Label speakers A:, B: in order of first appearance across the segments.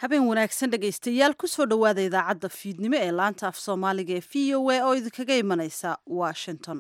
A: habeen wanaagsan dhegaystayaal kusoo dhowaada idaacadda fiidnimo ee laanta af soomaaliga ee v o a oo idinkaga imanaysa washington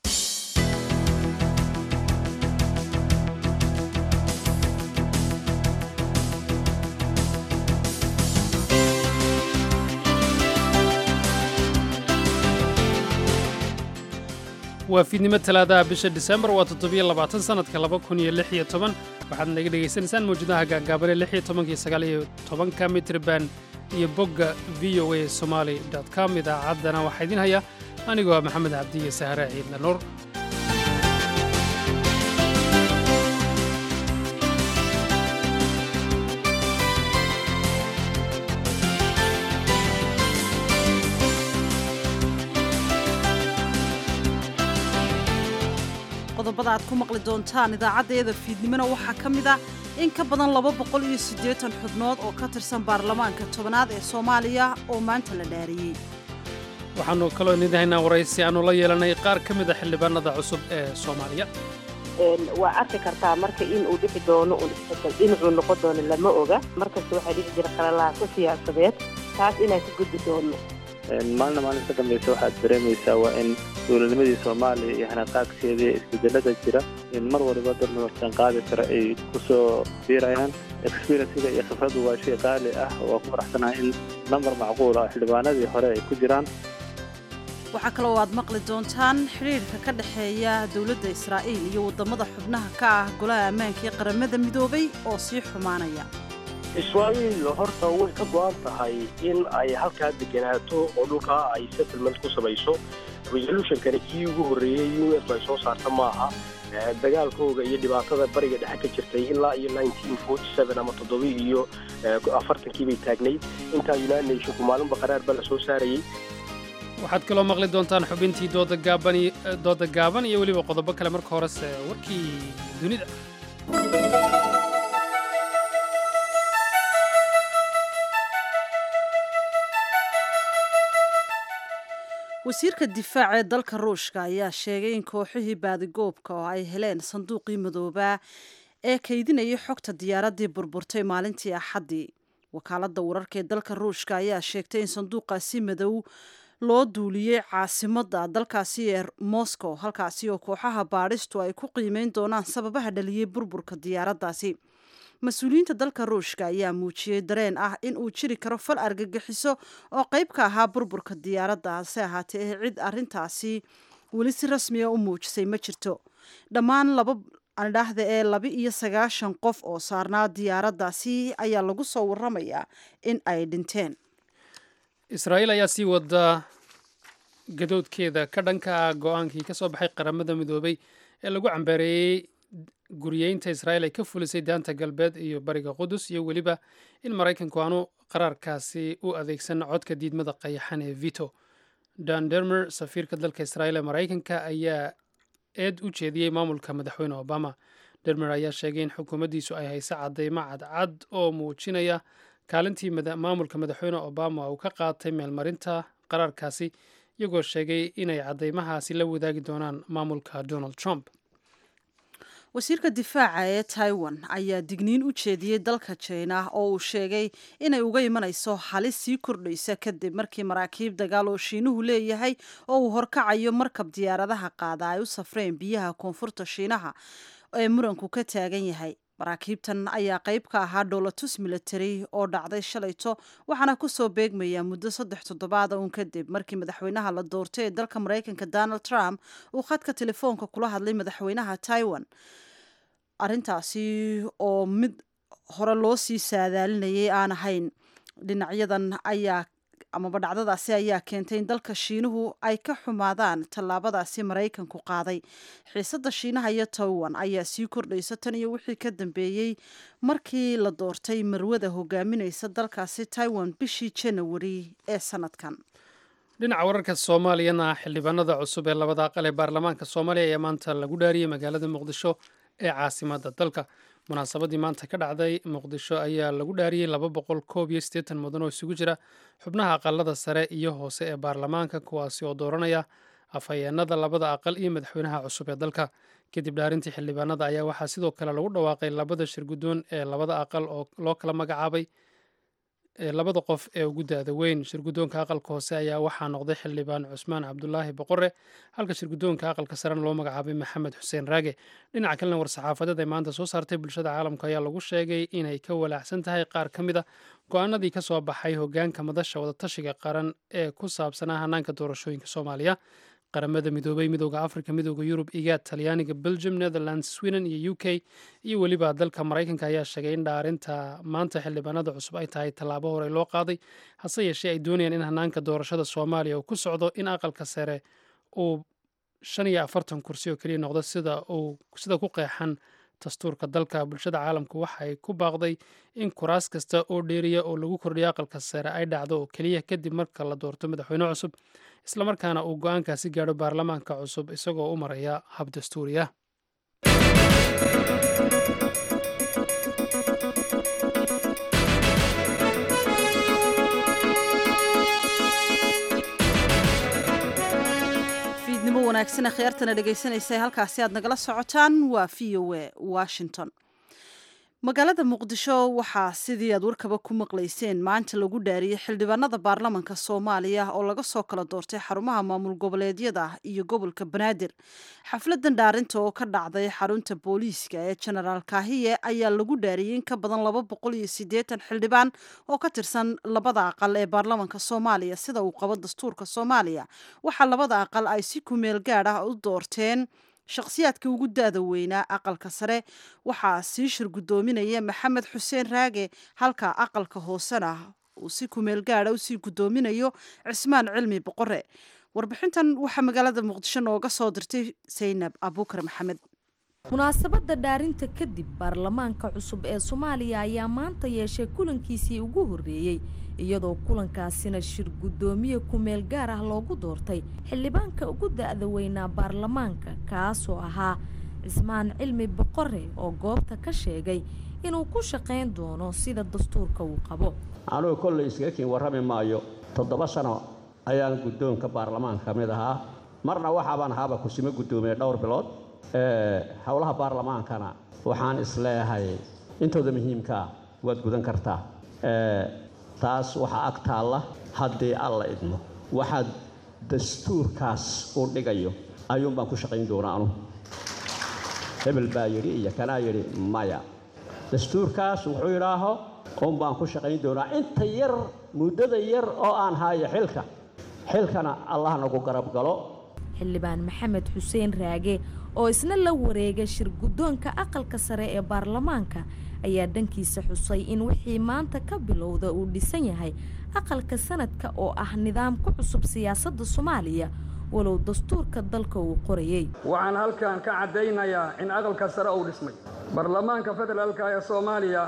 B: waa fiidnimo talaadaha bisha disembar waa toddobiyo labaatan sannadka laba kun iyo lix iyo toban waxaad naga dhegaysanaysaan mawjadaha gaagaabanee lix iyo tobanka iyo sagaal iyo tobanka mitriban iyo bogga v o a somaali com idaacaddana waxaa idin haya anigoo ah maxamed cabdi iyo sahare ciidna nuur
A: qodobada aad ku maqli doontaan idaacaddeeda fiidnimona waxaa ka mid ah in ka badan laba boqol iyo siddeetan xubnood oo ka tirsan baarlamaanka tobanaad ee soomaaliya oo maanta la dhaariyey
B: waxaannu kaloo idinhaynaa waraysi aannu la yeelanay qaar ka mid a xildhibaanada cusub ee soomaaliya
C: waa arki kartaa marka in uu dhici doono un isbedel dhinacuu noqon doono lama oga markasta waxaa dhici jira qalalaaso siyaasadeed taas inaan ka gudbi doono
D: maalina maalinta dambaysa waxaad dareemaysaa waa in dowladnimadii soomaaliya iyo hanaqaagkeedii isbedelada jira in mar waliba dad nabarsan qaadi kara ay ku soo biirayaan experienciga iyo khibraddu waa shay qaali ah waa ku faraxsanahay in nambar macquul ah xildhibaanadii hore ay ku jiraan
A: waxaa kaloo aad maqli doontaan xidhiidhka ka dhexeeya dowladda israa'iil iyo waddamada xubnaha ka ah golaha ammaanka ee qaramada midoobay oo sii xumaanaya
E: israa'iil horta way ka go'an tahay in ay halkaa deganaato oo dhulkaa ay settlement ku samayso resolutionkana kii ugu horreeyey u s ay soo saarta maaha dagaalkooga iyo dhibaatada bariga dhexe ka jirtay ilaa iyo ama toddobi iyo afartankii bay taagnayd intaa united nationku maalinba qaraar ba la soo saarayey
B: waxaad kaloo maqli doontaan xubintii dooda gaaban iyo weliba qodobo kale marka horese warkii dunida
A: wasiirka difaaca ee dalka ruushka ayaa sheegay in kooxihii baadigoobka oo ay heleen sanduuqii madoobaa ee kaydinayay xogta diyaaraddii burburtay maalintii axaddii wakaaladda wararka ee dalka ruushka ayaa sheegtay in sanduuqaasi madow loo duuliyey caasimadda dalkaasi ee moscow halkaasi oo kooxaha baadhistu ay ku qiimeyn doonaan sababaha dhaliyey burburka diyaaraddaasi mas-uuliyiinta dalka ruushka ayaa muujiyey dareen ah in uu jiri karo fal argagixiso oo qayb ka ahaa burburka diyaaradda hase ahaatee cid arintaasi weli si rasmiga u muujisay ma jirto dhammaan laba andhaahda ee laba iyo sagaashan qof oo saarnaa diyaaraddaasi ayaa lagu soo waramayaa in ay dhinteen
B: israa'iil ayaa sii wada gadoodkeeda ka dhanka ah go-aankii ka soo baxay qaramada midoobay ee lagu cambaareeyey guriyeynta israa'iil ay ka fulisay daanta galbeed iyo bariga qudus iyo weliba in maraykanku aanu qaraarkaasi u adeegsan codka diidmada qayaxan ee vito dan dermer safiirka dalka israa'iil ee maraykanka ayaa eed u jeediyey maamulka madaxweyne obama dermer ayaa sheegay in xukuumaddiisu ay hayso caddaymo cadcad oo muujinaya kaalintii maamulka madaxweyne obama uu ka qaatay meelmarinta qaraarkaasi iyagoo sheegay inay caddaymahaasi la wadaagi doonaan maamulka donald trump
A: wasiirka difaaca ee taiwan ayaa digniin u jeediyey dalka jina oo uu sheegay inay uga imanayso halis sii kordhaysa kadib markii maraakiib dagaal oo shiinuhu leeyahay oo uu horkacayo markab diyaaradaha qaada ay u safreen biyaha koonfurta shiinaha ee muranku ka taagan yahay maraakiibtan ayaa qayb ka ahaa dholatus military oo dhacday shalayto waxaana kusoo beegmaya muddo saddex toddobaada uun kadib markii madaxweynaha la doortay ee dalka maraykanka donald trump uu khadka telefoonka kula hadlay madaxweynaha taiwan arintaasi oo mid hore loo sii saadaalinayay aan ahayn dhinacyadan ayaa amaba dhacdadaasi ayaa keentay in dalka shiinuhu ay ka xumaadaan tallaabadaasi maraykanku qaaday xiisadda shiinaha iyo taiwan ayaa sii kordhaysa tan iyo wixii ka dambeeyey markii la doortay marwada hogaaminaysa dalkaasi taiwan bishii janawari ee sanadkan
B: dhinaca wararka soomaaliyana xildhibaanada cusub ee labada aqal ee baarlamaanka soomaaliya ayaa maanta lagu dhaariyey magaalada muqdisho ee caasimadda dalka munaasabadii maanta ka dhacday muqdisho ayaa lagu dhaariyey laba boqol koob iyo siddeetan mudan oo isugu jira xubnaha aqalada sare iyo hoose ee baarlamaanka kuwaasi oo dooranaya afhayeenada labada aqal iyo madaxweynaha cusub ee dalka kadib dhaarintii xildhibaanada ayaa waxaa sidoo kale lagu dhawaaqay labada shir guddoon ee labada aqal oo loo kala magacaabay ee labada qof ee ugu da-da weyn shirguddoonka aqalka hoose ayaa waxaa noqday xildhibaan cusmaan cabdulaahi boqore halka shirguddoonka aqalka sarena loo magacaabay maxamed xuseen raage dhinaca kalena war-saxaafadeed ay maanta soo saartay bulshada caalamka ayaa lagu sheegay inay ka walaacsan tahay qaar ka mid a go-aanadii ka soo baxay hogaanka madasha wadatashiga qaran ee ku saabsanaa hanaanka doorashooyinka soomaaliya qaramada midoobay midooda africa midooda yurub igaad talyaaniga belgium netherlands sweden iyo u k iyo weliba dalka maraykanka ayaa sheegay in dhaarinta maanta xildhibaanada cusub ay tahay tallaabo hore loo qaaday hase yeeshee ay doonayaan in hanaanka doorashada soomaaliya uu ku socdo in aqalka sare uu shan iyo afartan kursi oo keliya noqdo sida uu sida ku qeexan dastuurka dalka bulshada caalamku waxay ku baaqday in kuraas kasta oo dheeriya oo lagu kordhiyo aqalka sare ay dhacdo oo keliya kadib marka la doorto madaxweyne cusub islamarkaana uu go-aankaasi gaadho baarlamaanka cusub isagoo u maraya hab dastuuri ah
A: fiidnimo wanaagsan akhyaartana dhegaysanaysa halkaasi aad nagala socotaan waa v o a washington magaalada muqdisho waxaa sidii aad warkaba ku maqlayseen maanta lagu dhaariyey xildhibaanada baarlamanka soomaaliya oo laga soo kala doortay xarumaha maamul goboleedyada iyo gobolka banaadir xafladan dhaarinta oo ka dhacday xarunta booliiska ee genaraal kaahiye ayaa lagu dhaariyey in ka badan laba boqol iyo siddeetan xildhibaan oo ka tirsan labada aqal ee baarlamanka soomaaliya sida uu qabo dastuurka soomaaliya waxaa labada aqal ay si kumeel gaad ah u doorteen shakhsiyaadka ugu da-da weynaa aqalka sare waxaa sii shir guddoominaya maxamed xuseen raage halka aqalka hoosena uu si kumeel gaada usii guddoominayo cismaan cilmi boqore warbixintan waxaa magaalada muqdisho nooga soo dirtay saynab abuukar maxamed
F: munaasabadda dhaarinta kadib baarlamaanka cusub ee soomaaliya ayaa maanta yeeshay kulankiisii ugu horreeyey iyadoo kulankaasina shir guddoomiye kumeel gaar ah loogu doortay xildhibaanka ugu da-da weynaa baarlamaanka kaasoo ahaa cismaan cilmi boqore oo goobta ka sheegay inuu ku shaqayn doono sida dastuurka uu qabo
G: anugu kolley iskaga kiin warrami maayo toddoba sano ayaan guddoonka baarlamaanka ka mid ahaa marna waxaabaan ahaaba kusimo guddoomiye dhowr bilood howlaha baarlamaankana waxaan isleeyahay intooda muhiimkaa waad gudan kartaa taas waxaa ag taalla haddii alla idmo waxaad dastuurkaas u dhigayo ayuun baan ku shaqayn doonaa anu hebel baa yidhi iyo kanaa yidhi maya dastuurkaas wuxuu yidhaaho un baan ku shaqayn doonaa inta yar muddada yar oo aan haayo xilka xilkana allah nagu garab galo
F: xildhibaan maxamed xuseen raage oo isna la wareegay shir guddoonka aqalka sare ee baarlamaanka ayaa dhankiisa xusay in wixii maanta ka bilowda uu dhisan yahay aqalka sanadka oo ah nidaam ku cusub siyaasadda soomaaliya walow dastuurka dalka uu qorayey
H: waxaan halkan ka caddaynayaa in aqalka sare uu dhismay baarlamaanka federaalka ee soomaaliya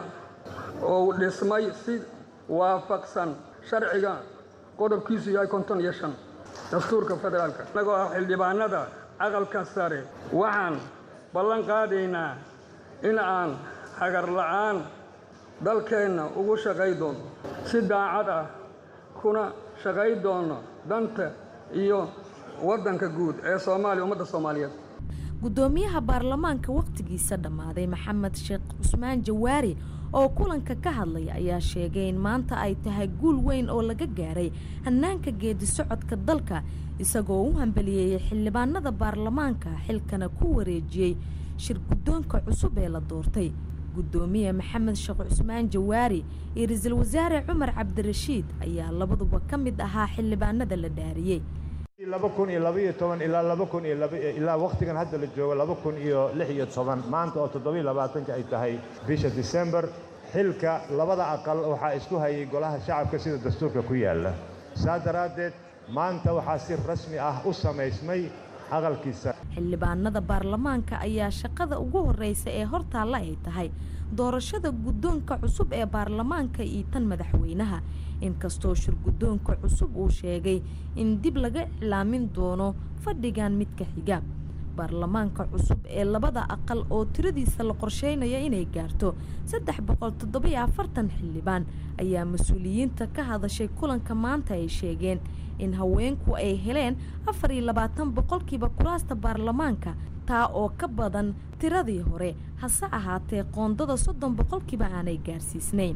H: uu dhismay si waafaqsan sharciga qodobkiisu yahay konton iyo shan dastuurka federaalka innagoo ah xildhibaanada aqalka sare waxaan ballan qaadaynaa in aan hagar la'aan dalkeenna ugu shaqay doono si daacad ah kuna shaqay doono danta iyo waddanka guud ee soomaaliya ummadda soomaaliyeed
F: guddoomiyaha baarlamaanka wakhtigiisa dhammaaday maxamed sheekh cusmaan jawaari oo kulanka ka hadlaya ayaa sheegay in maanta ay tahay guul weyn oo laga gaaray hannaanka geedi socodka dalka isagoo u hambaliyeeyey xildhibaanada baarlamaanka xilkana ku wareejiyey shir guddoonka cusub ee la doortay guddoomiye maxamed sheekh cusmaan jawaari iyo ra-iisul wasaare cumar cabdirashiid ayaa labaduba ka mid ahaa xildhibaanada la dhaariyey
I: laba kun iyo labaiyo toban ilaa laba kun iyo ilaa wakhtigan hadda la joogo laba kun iyo lix iyo toban maanta oo toddobiyo labaatanka ay tahay bisha disembar xilka labada aqal waxaa isku hayay golaha shacabka sida dastuurka ku yaalla saa daraaddeed maanta waxaa si rasmi ah u samaysmay aqalkiisa
F: xildhibaanada baarlamaanka ayaa shaqada ugu horreysa ee hortaalla ay tahay doorashada guddoonka cusub ee baarlamaanka iyo tan madaxweynaha inkastoo shir guddoonka cusub uu sheegay in dib laga iclaamin doono fadhigan midka xiga baarlamaanka cusub ee labada aqal oo tiradiisa la qorsheynayo inay gaarto saddex boqol toddobiyo afartan xildhibaan ayaa mas-uuliyiinta ka hadashay kulanka maanta ay sheegeen in haweenku ay heleen afar iyo labaatan boqolkiiba kuraasta baarlamaanka taa oo ka badan tiradii hore hase ahaatee qoondada soddon boqolkiiba aanay gaarsiisnayn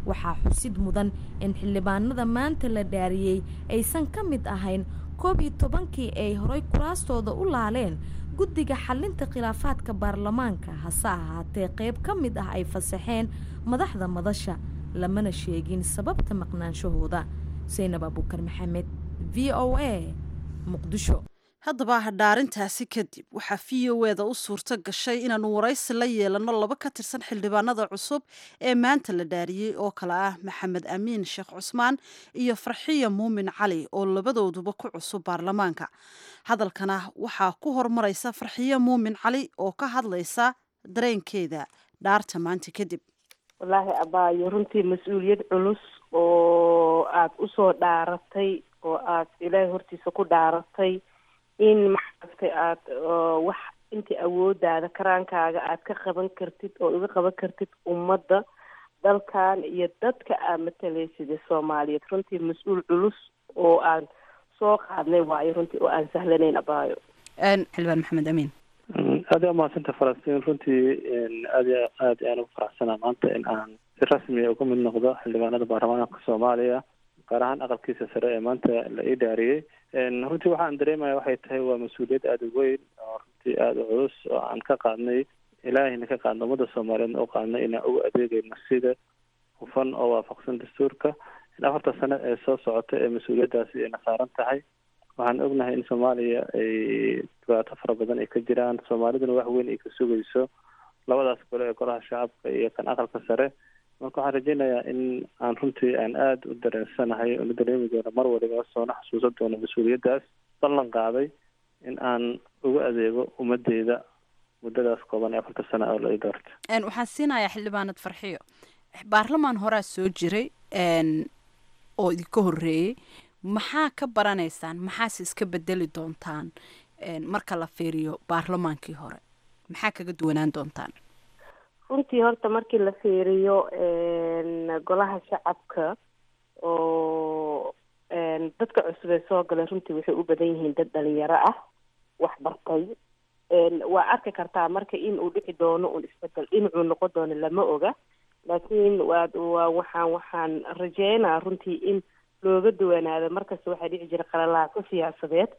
F: waxaa xusid mudan in xildhibaanada maanta la dhaariyey aysan ka mid ahayn koob iyo tobankii ay horay kuraastooda u laaleen guddiga xalinta khilaafaadka baarlamaanka hase ahaatee qayb ka mid ah ay fasaxeen madaxda madasha lamana sheegin sababta maqnaanshahooda saynab abuukar maxamed v o a muqdisho
A: haddaba dhaarintaasi kadib waxaa v o eda u suurto gashay inaanu waraysi la yeelano laba ka tirsan xildhibaanada cusub ee maanta la dhaariyey oo kale ah maxamed amiin sheekh cusmaan iyo farxiya muumin cali oo labadooduba ku cusub baarlamaanka hadalkana waxaa ku hormaraysa farxiya muumin cali oo ka hadlaysa dareenkeeda dhaarta maanta kadib
C: wallaahi abaayo runtii mas-uuliyad culus oo aada usoo dhaaratay oo aad ilaahay hortiisa ku dhaaratay in maxaagtay aada wax intii awoodaada karaankaaga aad ka qaban kartid oo iga qaban kartid ummadda dalkan iyo dadka aad matalaysid ee soomaaliyeed runtii mas-uul culus oo aan soo qaadnay waayo runtii oo aan sahlanayn abaayo
A: xildhibaan maxamed amiin
D: aad yaa umahadsanta falastiin runtii aad ya aad ayaan ugu faraxsanaa maanta in aan si rasmiya uga mid noqdo xildhibaanada baarlamaanka soomaaliya gaar ahaan aqalkiisa sare ee maanta la ii dhaariyey runtii waxaan dareemaya waxay tahay waa mas-uuliyad aada u weyn oo runtii aada u culus oo aan ka qaadnay ilaahayna ka qaadno ummadda soomaaliyeedna u qaadnay inaan ugu adeegayno sida hufan oo waafaqsan dastuurka in afarta sano ee soo socota ee mas-uuliyaddaasi ayna saaran tahay waxaan ognahay in soomaaliya ay dhibaato fara badan ay ka jiraan soomaaliduna wax weyn ay ka sugayso labadaas gole ee golaha shacabka iyo kan aqalka sare marka waxaan rajeynayaa in aan runtii aan aada u dareensanahay oona dareemi doono mar waliba soona xasuusan doono mas-uuliyaddaas ballan qaaday in aan ugu adeego ummadeyda muddadaas kooban ee afarta sana oo la ii doorta
J: waxaan siinayaa xildhibaanad farxiyo baarlamaan horaa soo jiray oo idinka horreeyey maxaa ka baranaysaan maxaase iska bedeli doontaan marka la fiiriyo baarlamaankii hore maxaa kaga duwanaan doontaan
C: runtii horta markii la fiiriyo golaha shacabka oo dadka cusub ee soo galay runtii waxay u badan yihiin dad dhalinyaro ah wax bartay waa arki kartaa marka in uu dhici doono un isbedel dhinacuu noqon doono lama oga laakiin waa waa waxaan waxaan rajeynaa runtii in looga duwanaado markasta waxaa dhici jira qalalaaso siyaasadeed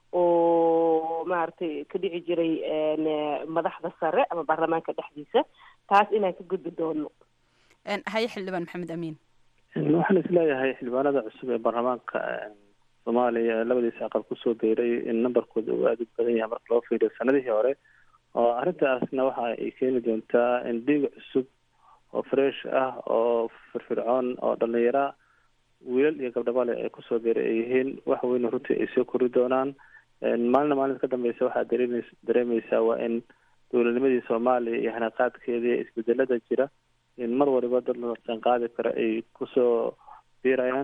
C: oo maaragtay ka dhici jiray madaxda sare ama baarlamaanka dhexdiisa taas inaan ka gudbi doono
J: haye xildhibaan maxamed amiin
D: waxaan isleeyahay xildhibaanada cusub ee baarlamaanka soomaaliya labadiisa aqal kusoo biiray in numberkooda uu aada u badan yahay marka loo fiiriyo sanadihii hore oo arrintaasna waxa ay keeni doontaa in dhiig cusub oo fresh ah oo firfircoon oo dhalinyara wiilal iyo gabdhabale ay kusoo biiray ay yihiin wax weyn runtii ay soo kori doonaan maalina maalinta ka dambeysa waxaad dareemeys dareemeysaa waa in dowladnimadii soomaaliya iyo hanaqaadkeedii isbedelada jira in mar waliba dad la sanqaadi kara ay kusoo biirayaan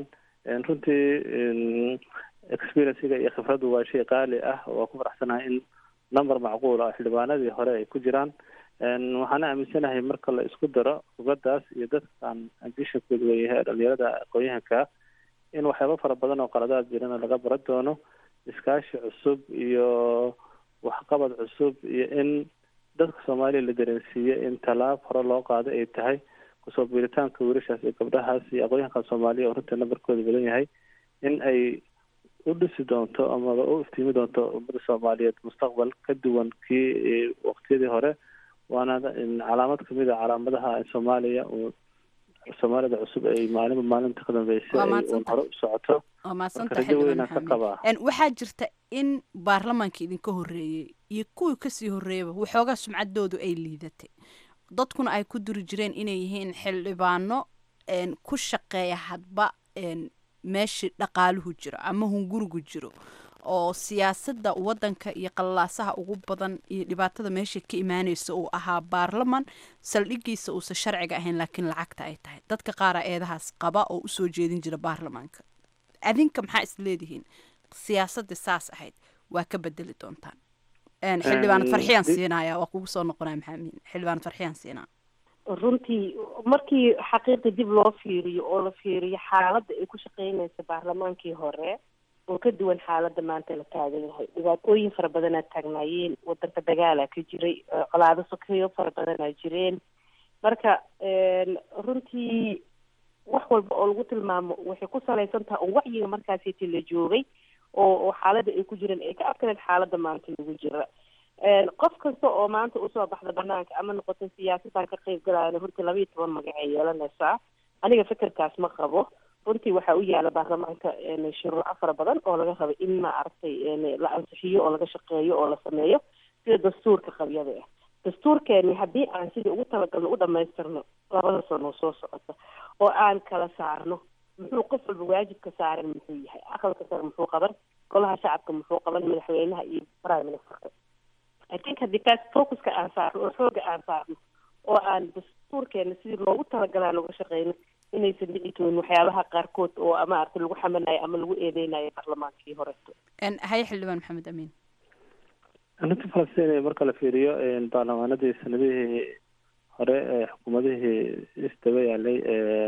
D: runtii experiencega iyo khibraddu waa shay qaali ah waa ku faraxsanahay in number macquul ah xildhibaanadii hore ay ku jiraan waxaana aaminsanahay marka la isku daro rugadaas iyo dadkaan ambitionkooda weyahay dhalinyarada aqoon-yahanka in waxyaaba fara badan oo qaladaad jirana laga baran doono iskaashi cusub iyo waxqabad cusub iyo in dadka soomaaliya la dareensiiye in tallaab hore loo qaado ay tahay kusoo biiritaanka wiilashaas iyo gabdhahaas iyo aqoon-yahanka soomaaliya oo runtii nambarkooda badan yahay in ay u dhisi doonto amaba u iftiimi doonto ummada soomaaliyeed mustaqbal ka duwan kii waqtiyadii hore waana calaamad kamid a calaamadaha soomaaliya soomaalida cusub ay maalinba maalinta ka dambeysay ay un hore u socoto
J: waa mahadsanta
D: rajo weynaan ka qabaa
J: waxaa jirta in baarlamaanka idinka horreeyey iyo kuwii kasii horreeyaba waxoogaa sumcaddoodu ay liidatay dadkuna ay ku duri jireen inay yihiin xildhibaano ku shaqeeya hadba meeshii dhaqaaluhu jiro ama hungurigu jiro oo siyaasadda waddanka iyo qallalaasaha ugu badan iyo dhibaatada meesha ka imaaneysa uu ahaa baarlaman saldhigiisa uusan sharciga ahayn laakiin lacagta ay tahay dadka qaara eedahaas qaba oo usoo jeedin jira baarlamaanka adinka maxaa is leedihiin siyaasadda saas ahayd waa ka bedeli doontaan xildhibaanad farxiyaan siinaya waa kugu soo noqonaya maxaamin xildhibaanad farxiyaan siinaa
C: runtii markii xaqiiqda dib loo fiiriyo oo la fiiriyo xaaladda ay ku shaqeynaysa baarlamaankii hore oo ka duwan xaaladda maanta la taagan yahay dhibaatooyin fara badanaa taagnaayeen wadanka dagaalaa ka jiray colaado sokeyo fara badanaa jireen marka runtii wax walba oo lagu tilmaamo waxay ku salaysan tahay oo wacyiga markaasiti la joogay oo oo xaaladda ay ku jireen ay ka adkaneed xaaladda maanta lagu jira qof kasta oo maanta usoo baxda banaanka ama noqoto siyaasaddan ka qayb galayana runtii laba iyo toban magacay yeelanaysaa aniga fikirkaas ma qabo runtii waxaa u yaala baarlamaanka shuruuco fara badan oo laga raba in ma aragtay la ansixiyo oo laga shaqeeyo oo la sameeyo sida dastuurka qabyada ah dastuurkeeni haddii aan sidii ugu talagalno u dhamaystirno labada sano soo socota oo aan kala saarno muxuu qof walba waajibka saaran muxuu yahay aqalka sare muxuu qaban golaha shacabka muxuu qaban madaxweynaha iyo prime ministerka i think haddii kaas focuska aan saarno oo xooga aan saarno oo aan dastuurkeena sidii loogu talagalaa uga shaqeyno inaysan dhici doonin waxyaabaha qaarkood oo maaragtay lagu xamanayo ama lagu eedeynayo baarlamaankii horeto
J: haye xildhibaan maxamed amiin
D: arrinta falastiin marka la fiiriyo baarlamaanadii sanadihii hore ee xukuumadihii isdaba yaalay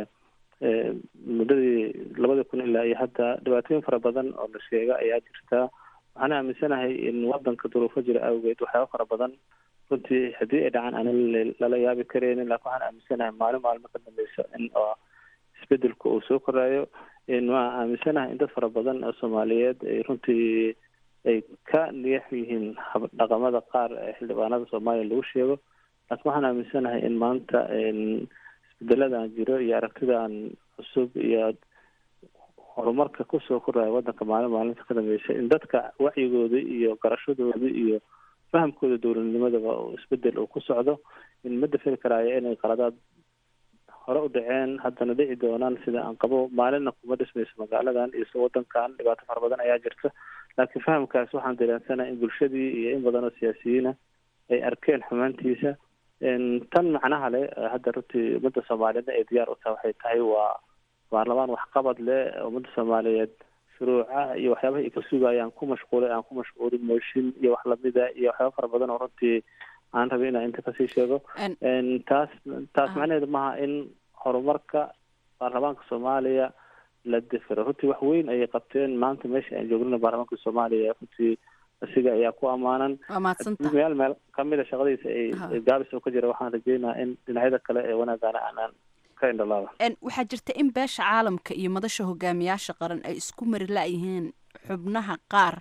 D: muddadii labada kun ilaa iyo hadda dhibaatooyin fara badan oo la sheega ayaa jirta waxaana aaminsanahay in wadanka duruufo jira awgeed waxyaaba fara badan runtii haddii ay dhacaan aan lala yaabi karaynin laakin waxaan aaminsanahay maalin maalmo ka dambeyso in oo isbedelku uu soo koraayo waan aaminsanahay in dad fara badan oo soomaaliyeed ay runtii ay ka niyax yihiin dhaqamada qaar ee xildhibaanada soomaaliya lagu sheego laakiin waxaan aaminsanahay in maanta isbedeladan jiro iyo aragtidan cusub iyo horumarka kusoo koraya wadanka maalin maalinta ka dambeysa in dadka wacyigooda iyo garashadooda iyo fahamkooda dowladnimadaba isbedel uu ku socdo in ma dafiri karaayo inay qaladaad hore u dhaceen haddana dhici doonaan sida aan qabo maalinna kuma dhismayso magaaladan iyo wadankan dhibaato fara badan ayaa jirta laakiin fahamkaas waxaan dareensanaha in bulshadii iyo in badan oo siyaasiyiina ay arkeen xumaantiisa tan macnaha leh hadda runtii ummadda soomaaliyeedna ay diyaar u tahay waxay tahay waa baarlamaan waxqabad leh ummadda soomaaliyeed shuruuca iyo waxyaabaha ay ka sugayaan ku mashquulay aan ku mashquulin mooshin iyo wax lamida iyo waxyaaba fara badan oo runtii aan rabay inaan inta kasii sheego taas taas macnaheedu maaha in horumarka baarlamaanka soomaaliya la difiro runtii wax weyn ayay qabteen maanta meesha aan joognana baarlamaanka soomaaliya runtii asiga ayaa ku amaanan meel meel kamida shaqadiisa ay gaabis oo ka jira waxaan rajeynaha in dhinacyada kale ee wanaagana aanaan ka indhalaaba
J: waxaa jirta in beesha caalamka iyo madasha hogaamiyaasha qaran ay isku mari la-yihiin xubnaha qaar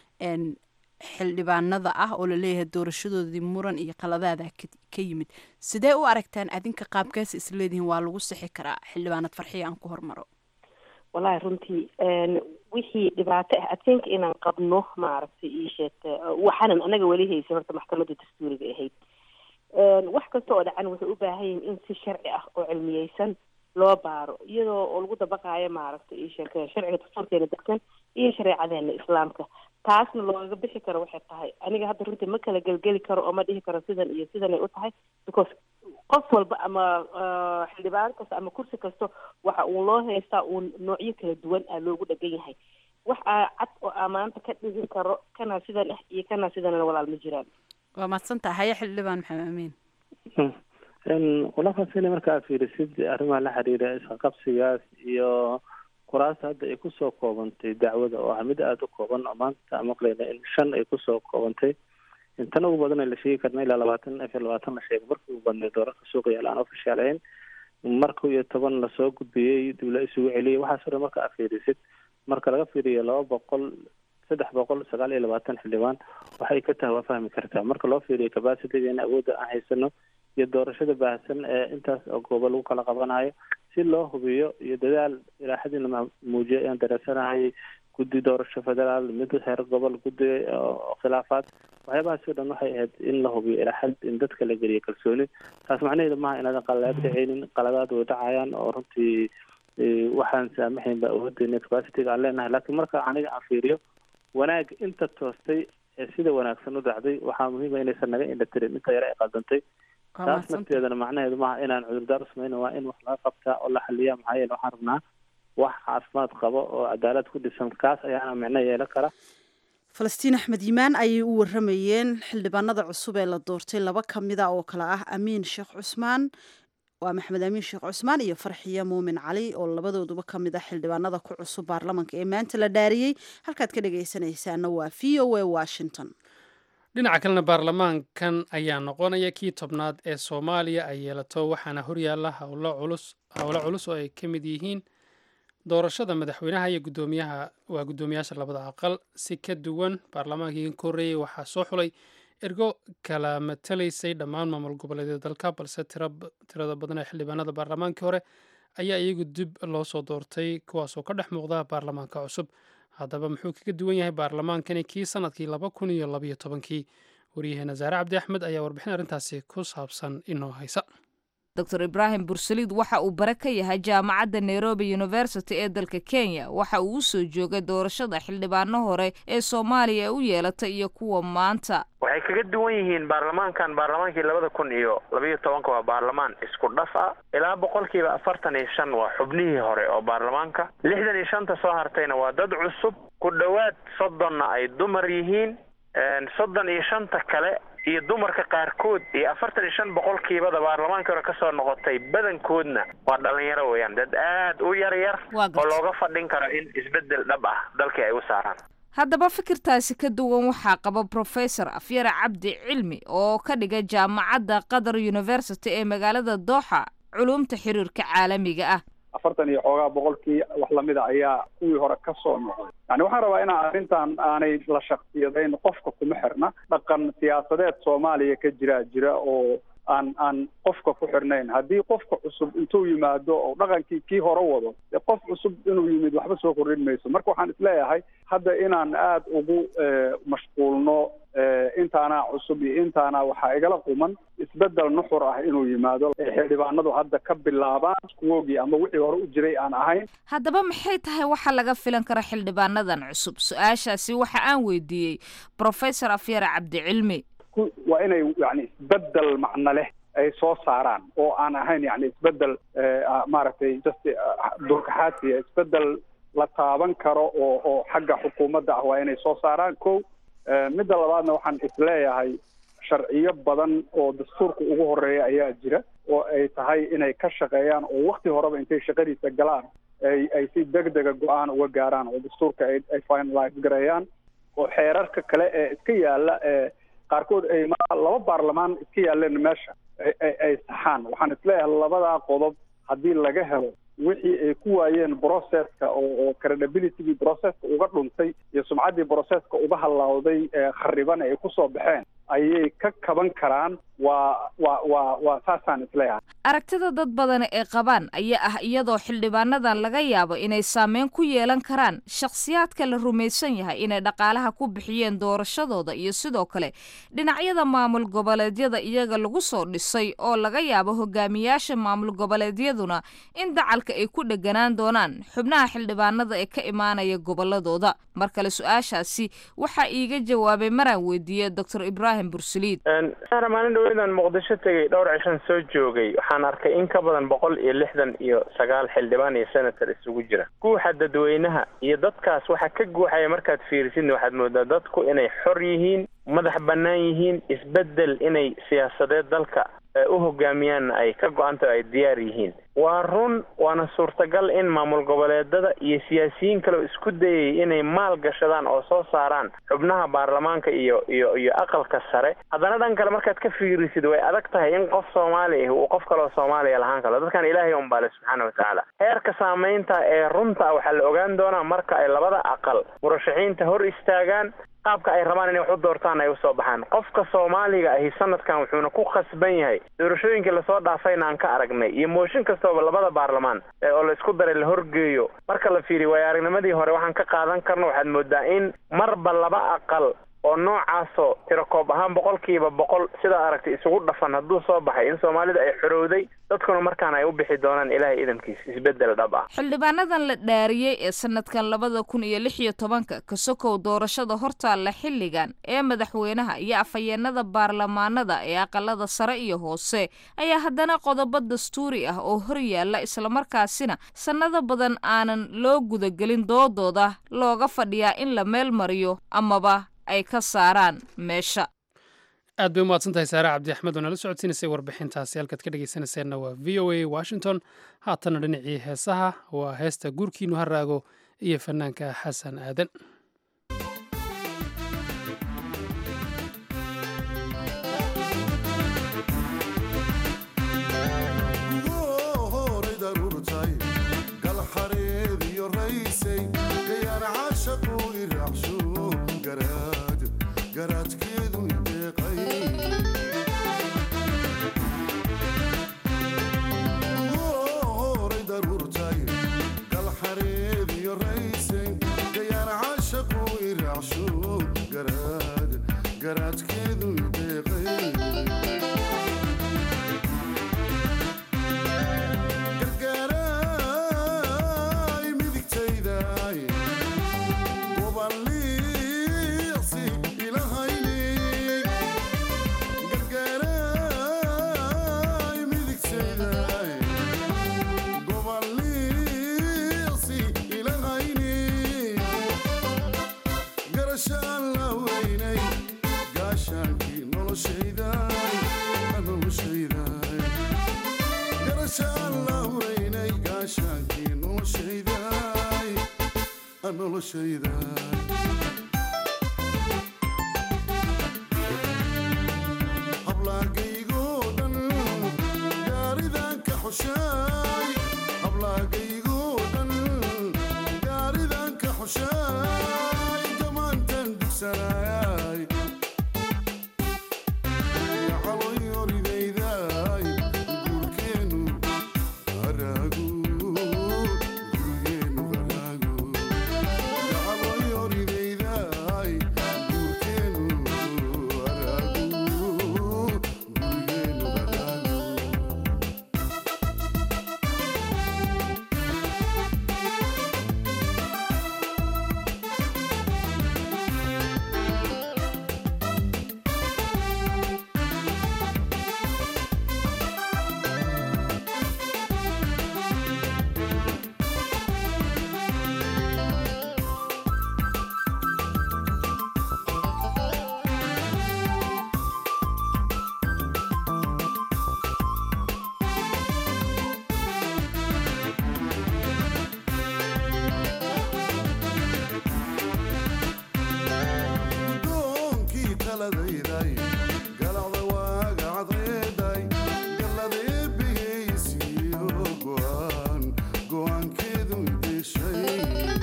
J: xildhibaanada ah oo laleeyahay doorashadoodii muran iyo qaladaada ka yimid sidee u aragtaan adinka qaabkaas isleedihiin waa lagu sixi karaa xildhibaanad farxiya aan ku hormaro
C: wallahi runtii wixii dhibaato ah adkeynka inaan qabno maaragtay ii sheegta waxaanan anaga weli haysan horta maxkamadda dastuuriga ahayd wax kasta oo dhacan waxay u baahan yihin in si sharci ah oo cilmiyeysan loo baaro iyadoo oo lagu dabaqaayo maaragtay ii sheeg sharciga dastuurkeena degsan iyo shareecadeena islaamka taasna loogaga bixi karo waxay tahay aniga hadda runtii ma kala gelgeli karo oo ma dhihi karo sidan iyo sidanay u tahay because qof walba ama xildhibaan kasta ama kursi kasta waxa uu loo haystaa uu noocyo kala duwan ah loogu dhegan yahay wax aa cad oo aa maanta ka dhigin karo kana sidan ah iyo kana sidanna walaal ma jiraan
J: waa mahadsantaha haye xildhibaan maxamed amiin
D: walafasina markaa fiirisid arrimaha la xiriira isqaqabsigaas iyo kuraasta hadda ay kusoo koobantay dacwada oo ah mid aada u kooban oo maanta maqlayna in shan ay kusoo koobantay intan ugu badan la sheegi karna ilaa labaatan afar labaatan la sheego markii ugu badnay doorarka suuqa yaal aan ofishaalayn marka iyo toban lasoo gudbiyey dib la isugu celiyay waxaas o dhan marka aad fiirisid marka laga fiiriyo laba boqol saddex boqol sagaal iyo labaatan xildhibaan waxay ka tahay waa fahmi kartaa marka loo fiiriyo capacitygeena awoodda aan haysano iyo doorashada baahsan ee intaas oo goobo lagu kala qabanayo si loo hubiyo iyo dadaal ilaaxadiina muujiya ayaan dareensanahay guddi doorasho federaal mid heer gobol guddi khilaafaad waxyaabahaas o dhan waxay ahayd in la hubiyo ilaaxad in dadka la geliyo kalsooni taas macnaheedu maaha inaadan qaladaad dhaceynin qaladaad way dhacayaan oo runtii waxaan saamaxayn ba awoodeyna capacityga aan leenahay laakiin marka aniga aan fiiriyo wanaag inta toostay ee sida wanaagsan u dhacday waxaa muhiima inaysan naga indhatirin inta yare ay qaldantay taas nafteedana macnaheedu maaha inaan cudurdaar u samayna waa in wax laga qabtaa oo la xaliya maxaa yeele waxaan rabnaa wax caafimaad qabo oo cadaalad ku dhisan kaas ayaana micno yeelan kara
A: falastiin axmed yimaan ayay u waramayeen xildhibaanada cusub ee la doortay laba ka mida oo kale ah amiin sheekh cusmaan waa maxamed amiin sheekh cusmaan iyo farxiya muumin cali oo labadooduba ka mid ah xildhibaanada ku cusub baarlamanka ee maanta la dhaariyey halkaad ka dhagaysanaysaana waa v o a washington
B: dhinaca kalena baarlamaankan ayaa noqonaya kii tobnaad ee soomaaliya ay yeelato waxaana horyaalla howlo culus howlo culus oo ay ka mid yihiin doorashada madaxweynaha iyo gudoomiyaha waa guddoomiyaasha labada aqal si ka duwan baarlamaankii ka horreeyey waxaa soo xulay ergo kala matalaysay dhammaan maamul goboleedyada dalka balse tirada badan ee xildhibaanada baarlamaankii hore ayaa iyagu dib loo soo doortay kuwaasoo ka dhex muuqda baarlamaanka cusub haddaba muxuu kaga duwan yahay baarlamaankani kii sanadkii laba kun iyo labaiyo tobankii waryaheena saare cabdi axmed ayaa warbixin arrintaasi ku saabsan inoo haysa
K: dor ibraahim bursaliid waxa uu bare ka yahay jaamacadda nairobi university ee dalka kenya waxa uu u soo joogay doorashada xildhibaano hore ee soomaaliya u yeelatay iyo kuwa maanta
L: waxay kaga duwan yihiin baarlamaankan baarlamaankii labada kun iyo labaiyo tobanka waa baarlamaan isku dhaf ah ilaa boqolkiiba afartan iyo shan waa xubnihii hore oo baarlamaanka lixdan iyo shanta soo hartayna waa dad cusub ku dhowaad soddonna ay dumar yihiin soddon iyo shanta kale iyo dumarka qaarkood iyo afartan iyo shan boqolkiibada baarlamaankii hore kasoo noqotay badankoodna waa dhalinyaro weeyaan dad aad u yar yar oo looga fadhin karo in isbedel dhab ah dalkii ay u saaraan
K: haddaba fikirtaasi ka duwan waxaa qaba professor afyare cabdi cilmi oo ka dhiga jaamacadda qatar university ee magaalada dooxa culumta xiriirka caalamiga ah
M: afartan iyo xoogaa boqolkii wax lamida ayaa kuwii hore ka soo noqday yani waxaan rabaa inaan arrintan aanay la shaksiyadayn qofka kuma xirna dhaqan siyaasadeed soomaaliya ka jiraa jira oo aan aan qofka ku xirnayn haddii qofka cusub intuu yimaado oo dhaqankii kii hore wado dee qof cusub inuu yimid waxba soo kordhin mayso marka waxaan isleeyahay hadda inaan aada ugu mashquulno intaanaa cusub iyo intaanaa waxaa igala quman isbedel nuxur ah inuu yimaado xildhibaanadu hadda ka bilaabaan kuwoogii ama wixii hore u jiray aan ahayn
K: haddaba maxay tahay waxa laga filan kara xildhibaanadan cusub su-aashaasi waxa aan weydiiyey professor afyare cabdicilmi
M: waa inay yani isbedel macno leh ay soo saaraan oo aan ahayn yani isbedel maaragtay just durkaxaadsiya isbedel la taaban karo oo oo xagga xukuumadda ah waa inay soo saaraan ko midda labaadna waxaan isleeyahay sharciyo badan oo dastuurka ugu horeeya ayaa jira oo ay tahay inay ka shaqeeyaan oo wakti horeba intay shaqadiisa galaan ay ay si degdega go-aan uga gaaraan oo dastuurka ay ay finalize gareeyaan oo xeerarka kale ee iska yaala ee qaarkood ay laba baarlamaan iska yaaleen meesha ay saxaan waxaan isleeyahay labadaa qodob haddii laga helo wixii ay ku waayeen processka oo oo credibilitygii processka uga dhuntay iyo sumcaddii processka uga hallawday khariban ay kusoo baxeen ayay ka kaban karaan waa waa waa waa saasaan isleeyahay
K: aragtida dad badan ee qabaan ayaa ah iyadoo xildhibaanadan laga yaabo inay saameyn ku yeelan karaan shakhsiyaadka la rumaysan yahay inay dhaqaalaha ku bixiyeen doorashadooda iyo sidoo kale dhinacyada maamul goboleedyada iyaga lagu soo dhisay oo laga yaabo hogaamiyaasha maamul goboleedyaduna in dacalka ay ku dheganaan doonaan xubnaha xildhibaanada ee ka imaanaya goboladooda mar kale su-aashaasi waxaa iiga jawaabay maraan weydiiyey doctor ibraahim bursaliid
L: maalin dhaweydaan muqdisho tegay dhowr cishan soo joogay waxaan arkay in ka badan boqol iyo lixdan iyo sagaal xildhibaan iyo senator isugu jira guuxa dadweynaha iyo dadkaas waxaa ka guuxaya markaad fiirisidna waxaad moodaa dadku inay xor yihiin madax bannaan yihiin isbeddel inay siyaasadeed dalka u hogaamiyaan ay ka go-anta ay diyaar yihiin waa run waana suurtagal in maamul goboleedada iyo siyaasiyiin kaleo isku dayay inay maal gashadaan oo soo saaraan xubnaha baarlamaanka iyo iyo iyo aqalka sare haddana dhan kale markaad ka fiirisid way adag tahay in qof soomaali ah uu qof kaleo soomaaliya lahaan karo dadkan ilaahay unbaale subxaana watacaala heerka saamaynta ee runta waxaa la ogaan doonaa marka ay labada aqal murashaxiinta hor istaagaan qaabka ay rabaan inay wax u doortaan ay usoo baxaan qofka soomaaliga ahi sanadkan wuxuuna ku khasban yahay doorashooyinkii lasoo dhaafayna aan ka aragnay iyo mooshin kastooba labada baarlamaan oo la isku daray la horgeeyo marka la fiiriyo waayo aragnimadii hore waxaan ka qaadan karno waxaad moodaa in marba laba aqal oo noocaasoo tirakoob ahaan boqolkiiba boqol sidaa aragtay isugu dhafan hadduu soo baxay in soomaalida ay xorowday dadkuna markaan ay u bixi doonaan ilaahay idankiis isbeddel dhab ah
K: xildhibaanadan la dhaariyey ee sanadkan labada kun iyo lix iyo tobanka ka sokow doorashada hortaalla xilligan ee madaxweynaha iyo afhayeenada baarlamaanada ee aqalada sare iyo hoose ayaa haddana qodobo dastuuri ah oo hor yaalla islamarkaasina sannado badan aanan loo gudagelin doodooda looga fadhiyaa in la meel mariyo amaba ay ka saaraan meesha
B: aad bay umahadsan tahay saare cabdi axmed oo nala socodsiinaysay warbixintaasi halkaad ka dhegaysanayseena waa v o a washington haatana dhinacii heesaha waa heesta guurkiinu haraago iyo fanaanka xasan aadan
N: noloshayda hablaagaygoo dhan gaaridan ka xushaay hablaagaygoo dhan gaaridan ka xushaay gamaantan dugsanaay caloyoridaydaay guurkeenu haraagu gurgeenu haraagu caloyoridaydaay guurkeenu haraagu gurgeenu haraagu gudoonkii taladayday galacda waaga cadceeday galladee bihaysiyo go'aan go'aankeedu deshay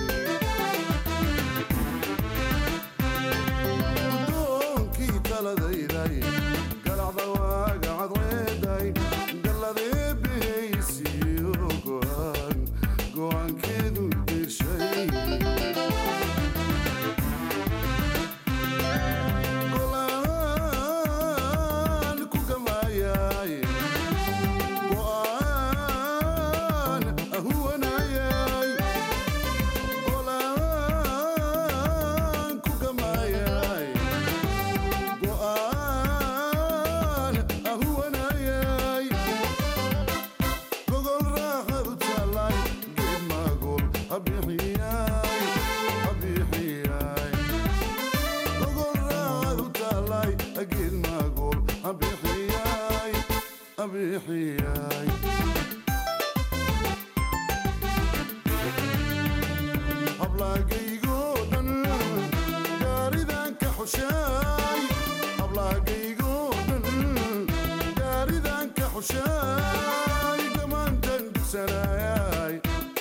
N: gudoonkii taladayday galacda waaga cadceeday galladee bihaysiyo go'aan go'aankeedu deshay go'aan ku gamaayay go'aan ahuwanayay go'aan ku gamaayay go'aan ahuwanayay gogol raaxadu taalay geed maagol habixiyay habixiyay gogol raaxadu taalay geed maagol habixiyay habixiyay hablaagaygoo dhan gaaridan ka xushaay hablaagaygoo dhan gaaridan ka xushaay gamaantan dugsanaayay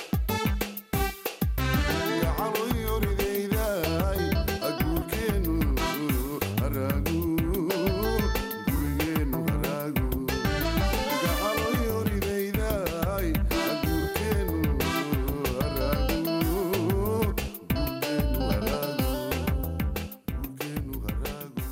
N: gacaloyoridaydaay aguurkeenu haraagu gurigeenu haraagu gacaloyoridaydaay aguurkeenu haraagu gurgeenu haraagu gurgeenu haraagu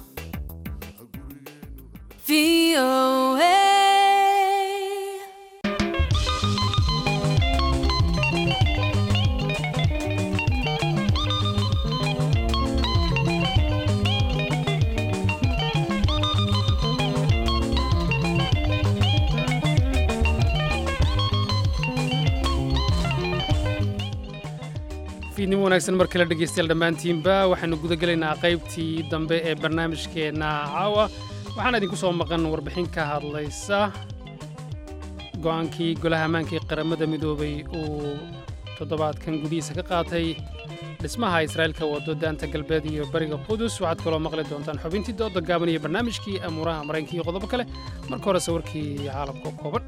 B: fiidnimo wanaagsan mar kale dhegaystayaal dhammaantiinba waxaanu guda gelaynaa qaybtii dambe ee barnaamijkeenna caawa waxaana idinku soo maqan warbixin ka hadlaysa go-aankii golaha ammaanka ee qaramada midoobay uu toddobaadkan gudihiisa ka qaatay dhismaha israa'iilka wado daanta galbeed iyo bariga qudus waxaad kaloo maqli doontaan xubintii dooda gaaban iyo barnaamijkii amuuraha maraykanka iyo qodobo kale marka hore sawirkii caalamka oo kooban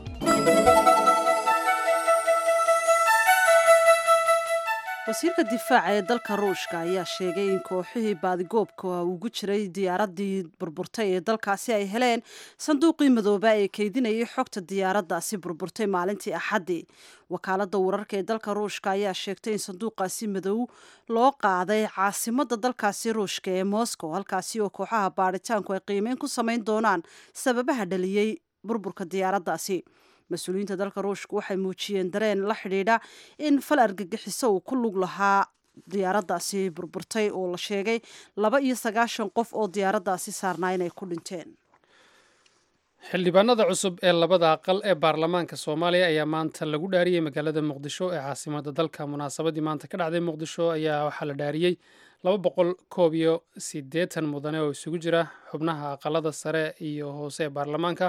A: wasiirka difaaca ee dalka ruushka ayaa sheegay in kooxihii baadigoobka ugu jiray diyaaradii burburtay ee dalkaasi ay heleen sanduuqii madooba ee keydinayay xogta diyaaraddaasi burburtay maalintii axaddii wakaaladda wararka ee dalka ruushka ayaa sheegtay in sanduuqaasi madow loo qaaday caasimadda dalkaasi ruushka ee moscow halkaasi oo kooxaha baadhitaanku ay qiimeyn ku samayn doonaan sababaha dhaliyey burburka diyaaraddaasi mas-uuliyiinta dalka ruushka waxay muujiyeen dareen la xidhiidha in fal argagixiso uu ku lug lahaa diyaaraddaasi burburtay oo la sheegay laba iyo sagaashan qof oo diyaaraddaasi saarnaa inay ku dhinteen
B: xildhibaanada cusub ee labada aqal ee baarlamaanka soomaaliya ayaa maanta lagu dhaariyey magaalada muqdisho ee caasimada dalka munaasabadii maanta ka dhacday muqdisho ayaa waxaa la dhaariyey laba boqol koob iyo siddeetan mudane oo isugu jira xubnaha aqalada sare iyo hoose ee baarlamaanka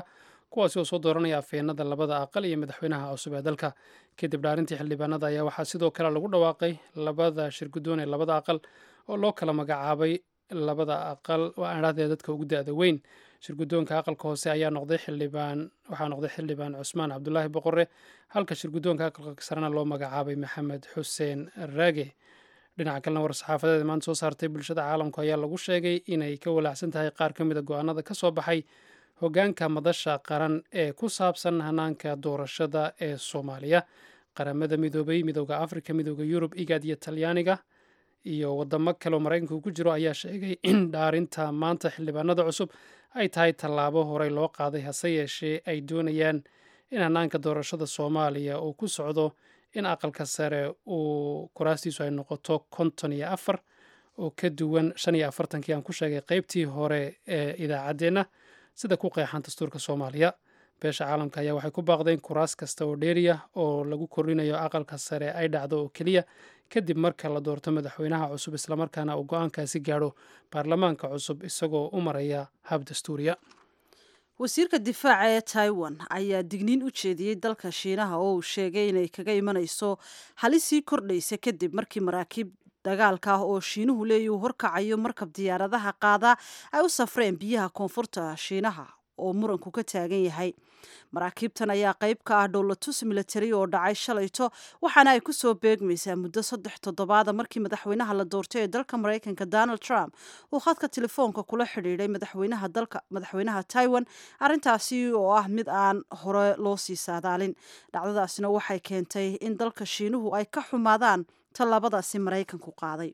B: kuwaasi oo soo dooranaya afheenada labada aqal iyo madaxweynaha cusub ee dalka kadib dhaarintii xildhibaanada ayaa waxaa sidoo kale lagu dhawaaqay labada shirguddoon ee labada aqal oo loo kala magacaabay labada aqal waa adhahdee dadka ugu da-da weyn shirguddoonka aqalka hoose ayaa noqday xildhibaan waxaa noqday xildhibaan cusmaan cabdulaahi boqore halka shirguddoonka aqalka sarena loo magacaabay maxamed xuseen raage dhinaca kalena war-saxaafadeed maanta soo saartay bulshada caalamku ayaa lagu sheegay inay ka walaacsan tahay qaar ka mida go-aanada ka soo baxay hoggaanka madasha qaran ee ku saabsan hanaanka doorashada ee soomaaliya qaramada midoobay midooda afrika midooda yurub igad iyo talyaaniga iyo wadamo kale oo maraykanka uu ku jiro ayaa sheegay in dhaarinta maanta xildhibaanada cusub ay tahay tallaabo horey loo qaaday hase yeeshee ay doonayaan in hanaanka doorashada soomaaliya uu ku socdo in aqalka sare uu kuraastiisu ay noqoto konton iyo afar oo ka duwan shan iyo afartankii aan ku sheegay qeybtii hore ee idaacaddeenna sida ku qeexan dastuurka soomaaliya beesha caalamka ayaa waxay ku baaqdeen kuraas kasta oo dheeriya oo lagu kordhinayo aqalka sare ay dhacdo oo keliya kadib marka la doorto madaxweynaha cusub islamarkaana uu go-aankaasi gaadho baarlamaanka cusub isagoo u maraya hab dastuuriya
A: wasiirka difaaca ee taiwan ayaa digniin u jeediyey dalka shiinaha oo uu sheegay inay kaga imanayso halisii kordhaysa kadib markii maraakiib dagaalka ah oo shiinuhu leeyi uu horkacayo markab diyaaradaha qaada ay u safreen biyaha koonfurta shiinaha oo muranku ka taagan yahay maraakiibtan ayaa qayb ka ah dhowlatus militari oo dhacay shalayto waxaana ay kusoo beegmaysaa muddo saddex toddobaada markii madaxweynaha la doortay ee dalka maraykanka donald trump uu khadka telefoonka kula xidhiidhay madaxweynaha dalka madaxweynaha taiwan arrintaasi oo ah mid aan hore loo sii saadaalin dhacdadaasina waxay keentay in dalka shiinuhu ay ka xumaadaan tallaabadaasi maraykanku qaaday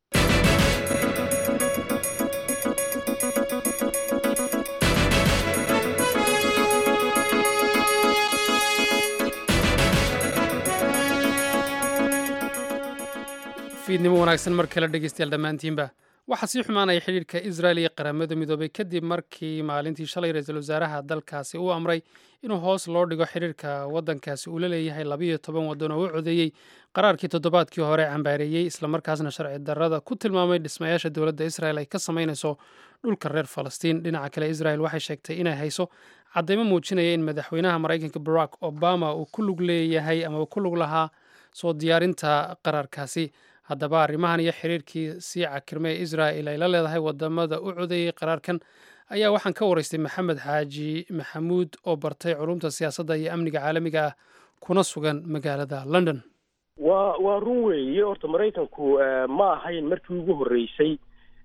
B: fiidnimo wanaagsan mar kale dhegeystayaal dhammaantiinba waxaa sii xumaanaya xidhiirka israel iyo qaramada midoobay kadib markii maalintii shalay ra-iisul wasaaraha dalkaasi uu amray inuu hoos loo dhigo xidhiirka waddankaasi uu la leeyahay labayo toban waddan oo u codeeyey qaraarkii toddobaadkii hore cambaareeyey islamarkaasna sharci darrada ku tilmaamay dhismayaasha dowladda israel ay ka samaynayso dhulka reer falastiin dhinaca kale israel waxay sheegtay inay hayso caddaymo muujinaya in madaxweynaha maraykanka barack obama uu ku lug leeyahay ama uu ku lug lahaa soo diyaarinta qaraarkaasi haddaba arrimahan iyo xiriirkii sii cakirme ee israa'il ay la leedahay wadamada u codeeyey qaraarkan ayaa waxaan ka waraystay maxamed xaaji maxamuud oo bartay culumta siyaasadda iyo amniga caalamiga ah kuna sugan magaalada london
E: waa waa run weeye horta maraykanku ma ahayn markii ugu horreysay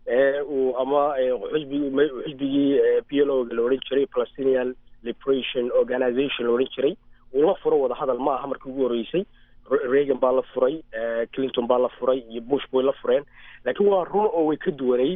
E: uu ama xisbigi xisbigii p l o ga la odhan jiray palestinian liberation organization la odhan jiray uu la furo wadahadal ma aha markii ugu horreysay reagan baa la furay clinton baa la furay iyo bush bay la fureen laakiin waa run oo way ka duwanayd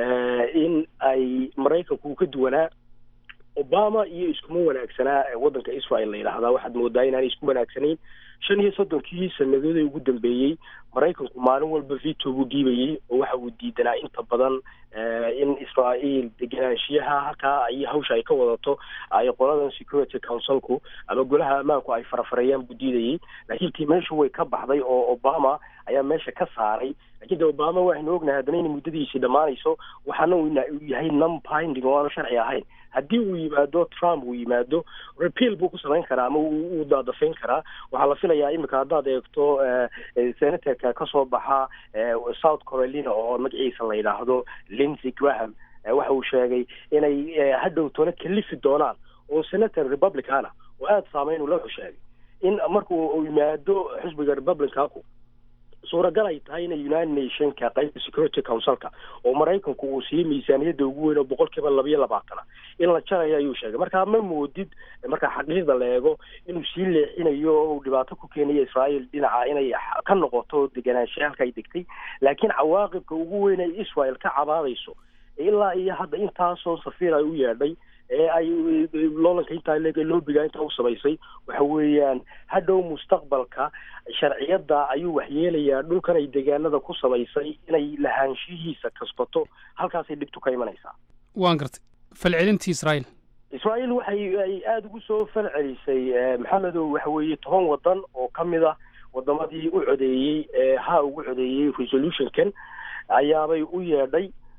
E: in ay maraykanku ka duwanaa obama iyo iskuma wanaagsanaa waddanka israel la yidhaahdaa waxaad moodaa inaanay isku wanaagsanayn shan iyo soddonkii sanadoodii ugu dambeeyey maraykanku maalin walba veto buu dhiibayey oo waxa uu diidanaa inta badan in israa'iil degenaanshiyaha halkaa ay hawsha ay ka wadato ay qoladan security councilku ama golaha ammaanku ay farafareeyaan buu diidayey laakiin tii meeshu way ka baxday oo obama ayaa meesha ka saaray laakiin de obama waxaynu ognahay haddana inay muddadiisii dhammaanayso waxaana uu yahay non binding oo aanu sharci ahayn haddii uu yimaado trump uu yimaado repeal buu ku samayn karaa ama uu daadafayn karaa waxaa la filayaa imika haddaad eegto senatorka kasoo baxa south carolina oo magaciisa la yidhaahdo lindsey graham waxa uu sheegay inay hadhow tona kalifi doonaan oo senator republicana oo aada saameyn ula sheegay in markuu yimaado xisbiga republicanku suuragal ay tahay inay united nationka qaybta security councilka oo maraykanku uu siiyey miisaaniyadda ugu weyn oo boqol kiiba labayo labaatana in la jarayo ayuu sheegay marka ma moodid marka xaqiiqda la eego inuu sii leexinayo oo uu dhibaato ku keenayo israel dhinaca inay ka noqoto deganaansha halka ay degtay laakiin cawaaqibka ugu weyn ay israel ka cabaadayso ilaa iyo hadda intaasoo safiir ay u yeedhay ee ay loolanka intaa leeg loobiga intaa u samaysay waxa weeyaan hadhow mustaqbalka sharciyadda ayuu waxyeelayaa dhulkan ay degaanada ku samaysay inay lahaanshihiisa kasbato halkaasay dhibtu ka imanaysaa
B: waan gartay falcelintii israa'iil
E: israa'iil waxay ay aada ugu soo falcelisay maxamedow waxa weeye toban waddan oo ka mid ah wadamadii u codeeyey ee ha ugu codeeyey resolutionkan ayaabay u yeedhay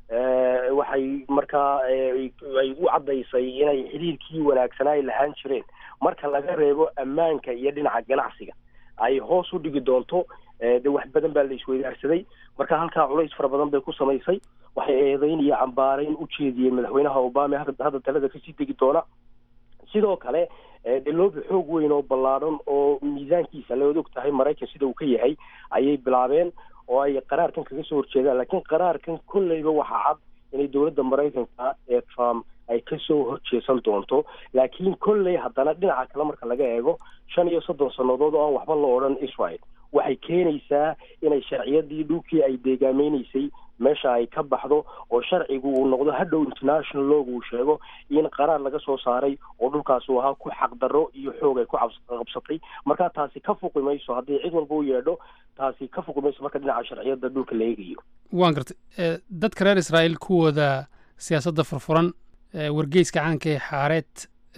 E: waxay markaa ay u caddaysay inay xiriirkii wanaagsanaa ay lahaan jireen marka laga reebo ammaanka iyo dhinaca ganacsiga ay hoos u dhigi doonto de wax badan baa la isweydaarsaday marka halkaa culays fara badan bay ku samaysay waxay eedeyn iyo cambaarayn u jeediyeen madaxweynaha obama hadda talada kasii degi doona sidoo kale de loobi xoog weyn oo ballaadhan oo miisaankiisa laod og tahay maraykan sida uu ka yahay ayay bilaabeen oo ay qaraarkan kaga soo horjeedaan laakiin qaraarkan kolleyba waxaa cad inay dowladda maraykanka ee trump ay kasoo horjeesan doonto laakiin kolley haddana dhinaca kale marka laga eego shan iyo soddon sannadood oo aan waxba la odhan israel waxay keenaysaa inay sharciyadii dhulkii ay deegaameynaysay meesha ay ka baxdo oo sharcigu uu noqdo hadhow international log uu sheego in qaraar laga soo saaray oo dhulkaas uu ahaa ku xaqdarro iyo xoog ay ku qabsatay marka taasi ka fuqi mayso haddii cid walba u yeedho taasi ka fuqi mayso marka dhinaca sharciyada dhulka la eegayo
B: waan gartay dadka reer israa'iil kuwooda siyaasadda furfuran wargeyska caanka ee xaareed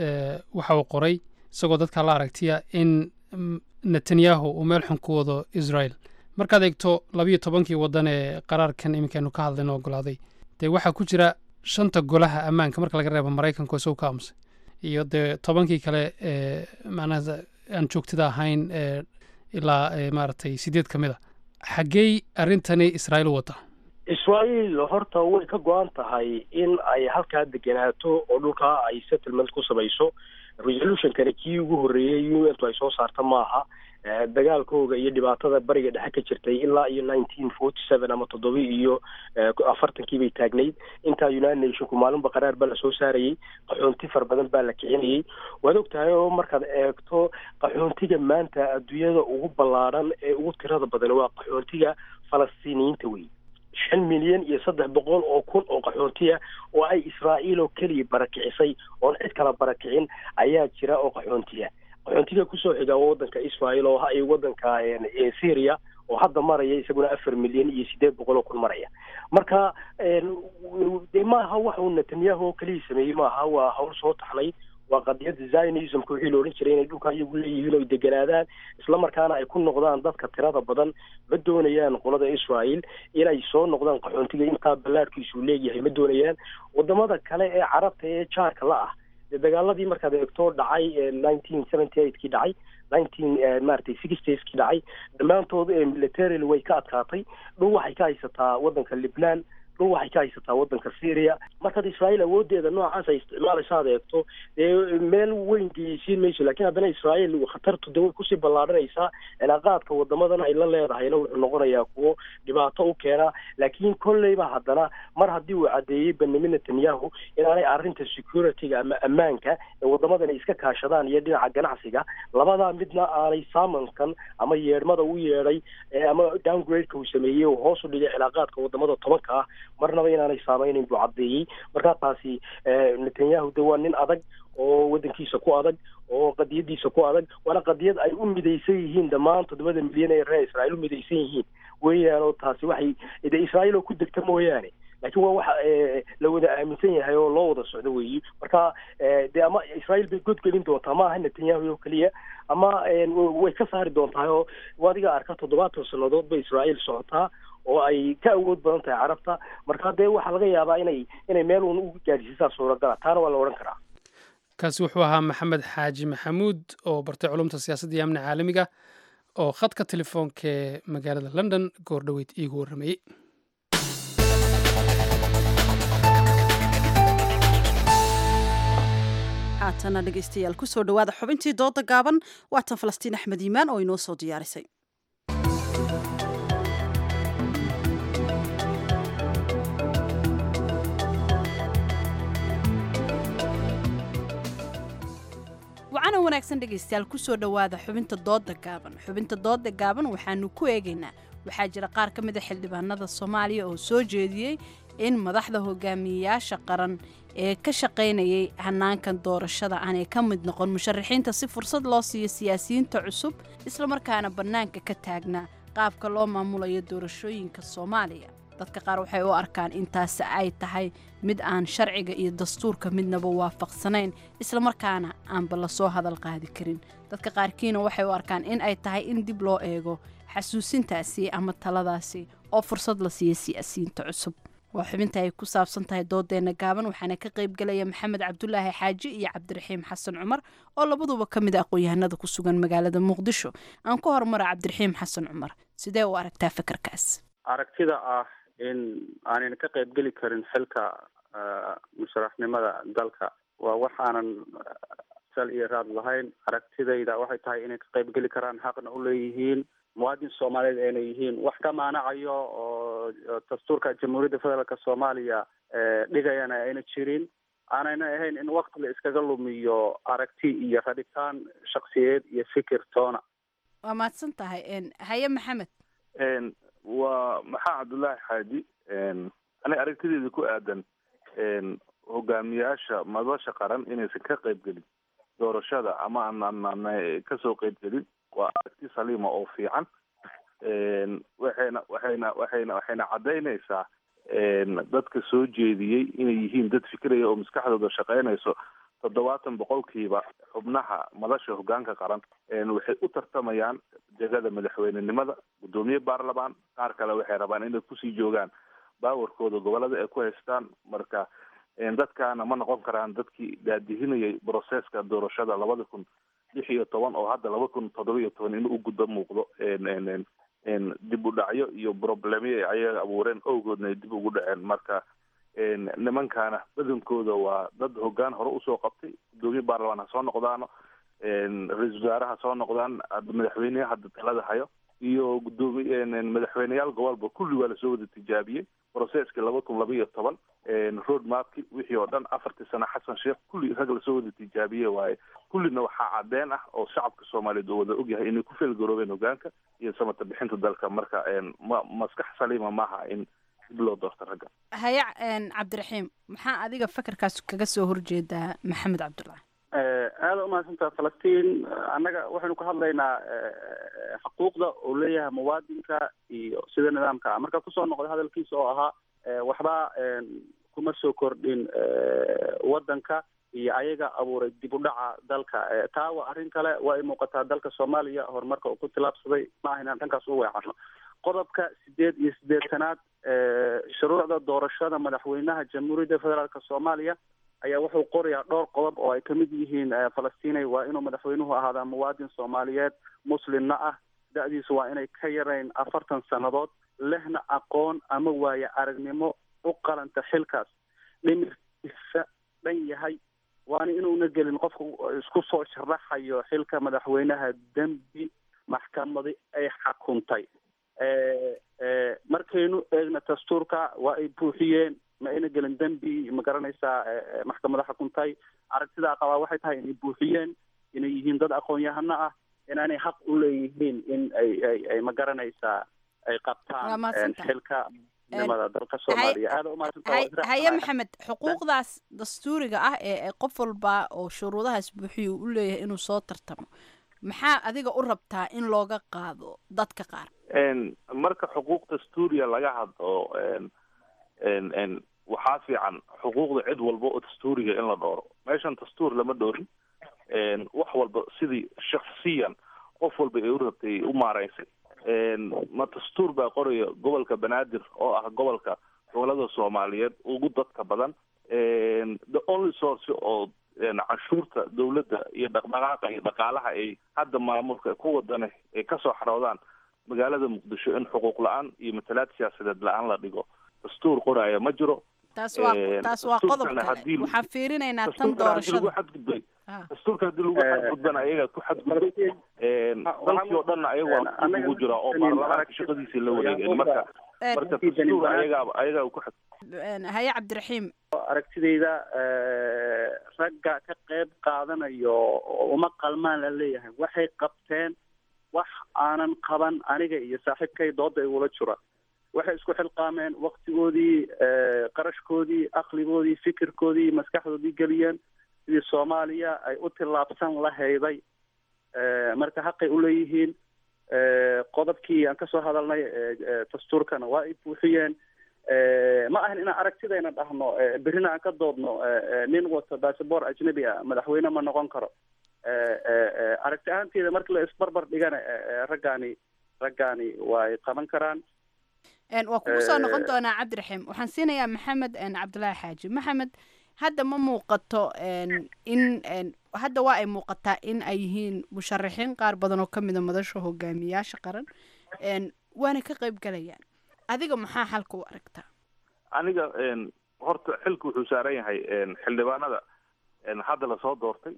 B: waxa uu qoray isagoo dadka la aragtiya in netanyahu uu meel xun ku wado israel markaad eegto labiyo tobankii waddan ee qaraarkan iminkaanu ka hadlayno ogolaaday dee waxaa ku jira shanta golaha ammaanka marka laga reebo maraykanka isagu ka aamusay iyo dee tobankii kale ee macnaha aan joogtada ahayn ee ilaa maaragtay sideed ka mid a xaggey arrintani israa'iil u wadaa
E: israa'iil horta way ka go-an tahay in ay halkaa degenaato oo dhulkaa ay settlement ku samayso resolutionkani kii ugu horreeyey u n ay soo saarta maaha dagaalkooga iyo dhibaatada bariga dhexe ka jirtay ilaa iyo nineteen forty seven ama toddobi iyo afartankii bay taagnayd intaa united nationku maalinba qaraar baa lasoo saarayey qaxoonti fara badan baa la kicinayey waad og tahay oo markaad eegto qaxoontiga maanta adduunyada ugu ballaadhan ee ugu tirada badan waa qaxoontiga falastiiniyiinta wey shan milyan iyo saddex boqol oo kun oo qaxoontiya oo ay israa'iil oo keliya barakicisay oon cid kala barakicin ayaa jira oo qaxoontiya qaxoontiga kusoo xiga waa waddanka israel oo ha waddanka syria oo hadda maraya isaguna afar milyan iyo sideed boqol oo kun maraya marka de maaha wax uu netanyahu oo keliya sameeyey maaha waa hawl soo taxnay waa qadiyadda zionismka wixii la odhan jiray inay dhulka iyagu leeyihiin oy deganaadaan islamarkaana ay ku noqdaan dadka tirada badan ma doonayaan qolada israel inay soo noqdaan qaxoontiga intaa ballaarkiisu leeyahay ma doonayaan wadamada kale ee carabta ee jaarka la ah dagaaladii markaad eegto dhacay nineteen seventy eight kii dhacay nineteen maaragtay sixties kii dhacay dhammaantood militarily way ka adkaatay dhul waxay ka haysataa waddanka libnaan dhul waxay ka haysataa waddanka syria markaad israa'iil awoodeeda noocaas ay isticmaalayso aad eegto dee meel weyn geysiin mayso lakiin haddana israa'iil khatartu de way kusii ballaadhanaysaa cilaaqaadka wadamadan ay la leedahayna wuxuu noqonayaa kuwo dhibaato u keena laakiin kolleyba haddana mar haddii uu caddeeyey benyamin netanyahu inaanay arrinta securityga ama ammaanka ee wadamadan ay iska kaashadaan iyo dhinaca ganacsiga labadaa midna aanay saamankan ama yeedhmada u yeedhay ama downgradeka uu sameeyey oo hoos u dhigay cilaaqaadka wadamada tobanka ah marnaba inaanay saameynayn buu caddeeyey markaa taasi netanyahu de waa nin adag oo waddankiisa ku adag oo qadiyadiisa ku adag waana qadiyad ay u midaysan yihiin dhammaan toddobada milyan ee reer israa'iil u midaysan yihiin weeyaan oo taasi waxay de israa'iil oo ku degta mooyaane laakiin waa waxa la wada aaminsan yahay oo loo wada socdo weeyi marka de ama israa'iil bay godgelin doontaa ma aha netanyahu oo keliya ama way ka saari doontaa oo adiga arka toddobaatan sannadood bay israa'iil socotaa oo ay ka awood badan tahay carabta marka dee waxaa laga yaabaa inay inay meel uun u gaadhsiisaa suuragala taana waa la odhan karaa
B: kaasi wuxuu ahaa maxamed xaaji maxamuud oo bartay culumta siyaasadda iyo amni caalamiga oo khadka telefoonka ee magaalada london goor dhoweyd iigu warramayey
A: haatana dhegaystayaal kusoo dhowaada xubintii dooda gaaban waatan falastiin axmed iimaan oo inoo soo diyaarisay
J: wacana wanaagsan dhegaystayaal kusoo dhowaada xubinta dooda gaaban xubinta dooda gaaban waxaanu ku eegaynaa waxaa jira qaar ka mid a xildhibaanada soomaaliya oo soo jeediyey in madaxda hogaamiyeyaasha qaran ee ka shaqaynayay hanaankan doorashada aanay ka mid noqon musharaxiinta si fursad loo siiyo siyaasiyiinta cusub islamarkaana bannaanka ka taagnaa qaabka loo maamulayo doorashooyinka soomaaliya dadka qaar waxay u arkaan intaasi ay tahay mid aan sharciga iyo dastuurka midnaba waafaqsanayn islamarkaana aanba lasoo hadal qaadi karin dadka qaarkiina waxay u arkaan in ay tahay in dib loo eego xasuusintaasi ama taladaasi oo fursad la siiya siyaasiyiinta cusub waa xubinta ay ku saabsan tahay doodeena gaaban waxaana ka qayb galaya maxamed cabdulaahi xaaji iyo cabdiraxiim xasan cumar oo labaduba ka mid a aqoon-yahanada ku sugan magaalada muqdisho aan ku horumara cabdiraxiim xasan cumar sidee u aragtaa fikirkaas
O: aragtida ah in aanan ka qayb geli karin xilka musharaxnimada dalka waa waxaanan sal iyo raad lahayn aragtidayda waxay tahay inay ka qayb geli karaan xaqna u leeyihiin muwaadin soomaaliyeed ayna yihiin wax ka maanacayo oo dastuurka jamhuuriyadda federaalk soomaaliya dhigayana ayna jirin aanayna ahayn in wakti la iskaga lumiyo aragti iyo rabitaan shaksiyeed iyo fikir toona
J: waa mahadsan tahay haye maxamed
P: waa maxaa cabdullaahi xaaji aniga aragtideeda ku aadan hogaamiyaasha madasha qaran inaysan ka qayb gelin doorashada ama aanan kasoo qayb gelin waa aragti saliima oo fiican waxayna waxayna waxayna waxayna caddaynaysaa dadka soo jeediyey inay yihiin dad fikiraya oo maskaxdooda shaqaynayso toddobaatan boqolkiiba xubnaha madasha hogaanka qaran waxay u tartamayaan jegada madaxweynenimada guddoomiye baarlamaan qaar kale waxay rabaan inay kusii joogaan baawarkooda gobolada ay ku haystaan marka dadkaana ma noqon karaan dadkii daadihinayay broseska doorashada labada kun lix iyo toban oo hadda laba kun toddoba iyo toban in u guddo muuqdo dib u dhacyo iyo problemyo ay ayaga abuureen owgoodna ay dib ugu dhaceen marka nimankaana badankooda waa dad hogaan hore usoo qabtay guddoomiye baarlamaan ha soo noqdaano ra-iisul wasaare ha soo noqdaan madaxweyneha hadda talada hayo iyo guddoomiye madaxweyneyaal gobolba kulli waa lasoo wada tijaabiyey processki laba kun laba iyo toban road mapki wixii oo dhan afartii sano xasan sheekh kulli rag lasoo wada tijaabiye waaye kullina waxaa cadeen ah oo shacabka soomaaliyeed oo wada ogyahay inay ku feelgaroobeen hogaanka iyo samata bixinta dalka marka ma maskax saliima maaha in dib loo doorto ragga
J: haye cabdiraxiim maxaa adiga fikirkaas kaga soo horjeedaa maxamed cabdullahi
O: aada umahadsantaha falastiin annaga waxaynu ka hadlaynaa xuquuqda uu leeyahay muwaadinka iyo sida nidaamka ah marka kusoo noqday hadalkiisa oo ahaa waxba kuma soo kordhin waddanka iyo ayaga abuuray dib u dhaca dalka taa waa arrin kale waa ay muuqataa dalka soomaaliya horumarka uu ku tilaabsaday ma aha inaan dhankaas u weecarno qodobka sideed iyo siddeetanaad shuruucda doorashada madaxweynaha jamhuuriyadda federaalk soomaaliya ayaa wuxuu qorayaa dhowr qodob oo ay kamid yihiin falastinay waa inuu madaxweynuhu ahaadaa muwaadin soomaaliyeed muslimna ah da-diisu waa inay ka yarayn afartan sannadood lehna aqoon ama waaye aragnimo u qalanta xilkaas dhimirkiisa dhan yahay waana inuuna gelin qofka isku soo sharaxayo xilka madaxweynaha dembi maxkamadi ay xakuntay markaynu eegna dastuurka waa ay buuxiyeen ma ayna gelin dembi ma garanaysaa maxkamada xukuntay aragtidaa qabaa waxay tahay inay buuxiyeen inay yihiin dad aqoon-yahano ah inaanay xaq u leeyihiin in ay ay ay ma garanaysaa ay qabtaan xilka nimada dalka soomaaliya aada umahadsantaha
J: haye maxamed xuquuqdaas dastuuriga ah ee qof walba oo shuruudahaas buuxiya u leeyahay inuu soo tartamo maxaa adiga u rabtaa in looga qaado dadka qaar
P: marka xuquuq dastuuriya laga hadlo waxaa fiican xuquuqda cid walba oo dastuuriga in la dhooro meeshan dastuur lama dhoorin wax walba sidii shaksiyan qof walba ay u rabtay u maaraysay ma dastuur baa qoraya gobolka banaadir oo ah gobolka gobolada soomaaliyeed ugu dadka badan the only source oo canshuurta dawladda iyo dhaqdhaqaaqa iyo dhaqaalaha ay hadda maamulka ku wadane ay kasoo xaroodaan magaalada muqdisho in xuquuq la-aan iyo matalaad siyaasadeed la-aan la dhigo dastuur qoraya ma jiro
J: taas waa taas waa qodob kale waxaan fiirinaynaa tan doorashada
P: xadgudbay dastuurka haddii lagu xadgudbana ayagaa ku xadgudbay dalkii oo dhanna ayagaa dib ugu jira oo baarlamaanka shaqadiisii la wareegeen marka marka dastuur ayagaaba ayagaa ku xad
J: haye cabdiraxiim
O: aragtidayda ragga ka qayb qaadanayo uma qalmaan la leeyahay waxay qabteen wax aanan qaban aniga iyo saaxiibkay dooda igula jira waxay isku xilqaameen waktigoodii qarashkoodii aqligoodii fikirkoodii maskaxdoodii geliyeen sidii soomaaliya ay u tillaabsan lahayday marka xaqay uleeyihiin qodobkii aan kasoo hadalnay dastuurkana waa ay buuxiyeen ma ahan inaan aragtidayna dhahno berrina aan ka doodno nin wato bassabor ajnabi ah madaxweyne ma noqon karo aragti ahaanteeda marka la isbarbar dhigana raggaani raggaani way qaban karaan
J: Een, waa kugu soo noqon
O: Eh,
J: doonaa cabdiraxiim waxaan siinayaa maxamed een, cabdulaahi xaaji maxamed hadda ma muuqato een, in een, hadda waa ay muuqataa in ay yihiin musharaxiin qaar badan oo ka mida madasha hogaamiyaasha qaran een, waana ka qayb galayaan adiga maxaa xalka u aragtaa
P: aniga een, horta xilka wuxuu saaran yahay een, xildhibaanada een, hadda lasoo doortay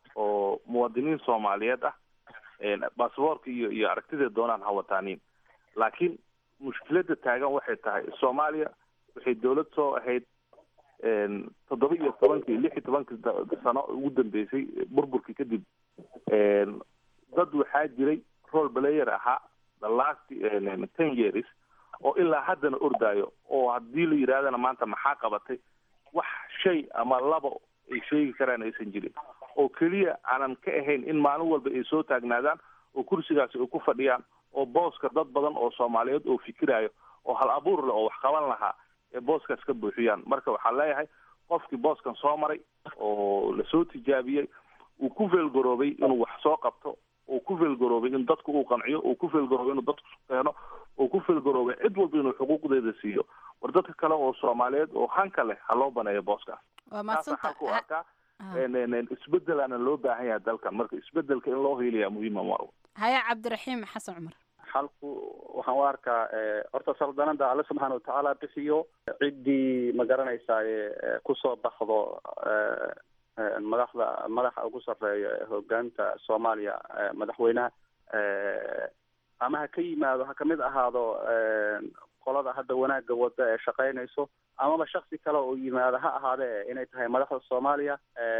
P: oo muwaadiniin soomaaliyeed ah een, basaboorka iyo iyo aragtida doonaan ha wataaniin laakiin mushkiladda taagan waxay tahay soomaaliya waxay dowlad soo ahayd een, toddoba iyo tobankii lix iyo tobankii da- sano ugu dambeysay burburkii kadib een, dad waxaa jiray role player ahaa the last een, ten years oo ilaa haddana ordaayo oo haddii la yidhaahdana maanta maxaa qabatay wax shay ama labo ay sheegi karaan aysan jirin oo keliya aanan ka ahayn in maalin walba ay soo taagnaadaan oo kursigaasi ay ku fadhiyaan oo booska dad badan oo soomaaliyeed oo fikirayo oo hal abuur leh oo wax qaban lahaa ee booskaas ka buuxiyaan marka waxaan leeyahay qofkii booskan soo maray oo lasoo tijaabiyey uu ku feelgaroobay inuu wax soo qabto uu ku feelgaroobay in dadku uu qanciyo uu ku feelgaroobay inuu dadku keeno uu ku feelgaroobay cid walba inuu xuquuqdeeda siiyo war dadka kale oo soomaaliyeed oo hanka leh ha loo baneeyo booskaas
J: waa
P: taasa
J: mahadsanta
P: xalku arkaa een, een, een, isbedelaana loo baahan yahay dalkan marka isbedelka in loo hiiliyaa muhiima mar
J: haya cabdiraxiim xasan cumar
O: xalku waxaan u arkaa eh, horta saldanada alle subxaana watacaala bixiyo ciddii ma garanaysaye eh, kusoo baxdo eh, eh, madaxda madaxa ugu sarreeya ee hogaanta soomaaliya eh, madaxweynaha eh, ama ha ka yimaado ha kamid ahaado eh, qolada hadda wanaagga wada ee shaqaynayso amaba shaksi kale oo yimaado ha ahaadee inay tahay madaxda soomaaliya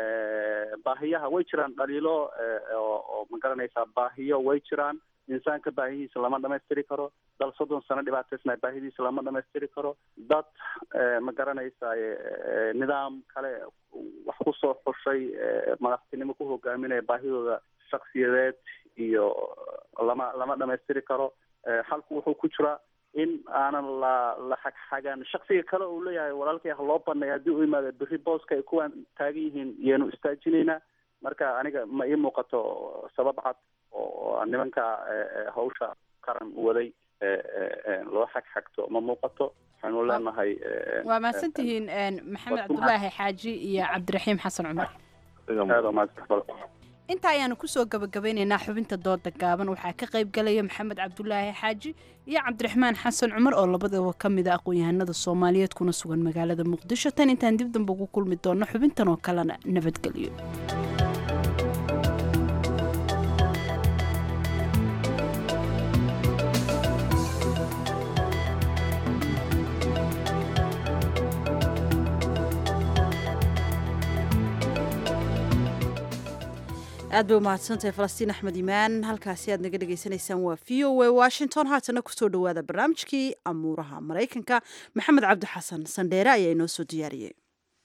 O: eh, baahiyaha way jiraan dhaliilo eh, oo oo ma garanaysaa baahiyo way jiraan insaanka baahidiisa lama dhamaystiri karo dal soddon sano dhibaataysna baahidiisa lama dhamaystiri karo dad eh, ma garanaysaye eh, nidaam kale wax kusoo xushay eh, madaxtinimo ku hogaaminaya baahidooda shaksiyadeed iyo lama lama dhamaystiri karo Eh, xalku wuxuu ku jiraa in aanan la la xagxagan shaksiga kale uu leeyahay walaalkay ha loo baneeyo haddii u imaado berri booska ay kuwaan taagan yihiin yaanu istaajinaynaa marka aniga ma ii muuqato sabab cad oo nimanka eh, eh, hawsha qaran waday eh, eh, eh, loo xagxagto ma muuqato waxaynu leenahay eh,
J: waa mahadsantihiin een, maxamed
O: waa ku
J: cabdulaahi xaaji iyo cabdiraxiim xasan cumar
O: aad oo mahadsan
J: inta ayaanu kusoo gabagabeynaynaa xubinta dooda gaaban waxaa ka qayb galaya maxamed cabdulaahi xaaji iyo cabdiraxmaan xasan cumar oo labadaba ka mid a aqoon-yahanada soomaaliyeed kuna sugan magaalada muqdisho tan intaan dib damba ugu kulmi doonno xubintan oo kalena nabadgelyo
A: aad bay umahadsantahay falastiin axmed imaan halkaasi aad naga dhagaysanaysaan waa v o a washington haatana kusoo dhowaada barnaamijkii amuuraha maraykanka maxamed cabdi xasan sandheere ayaa inoo soo diyaariyey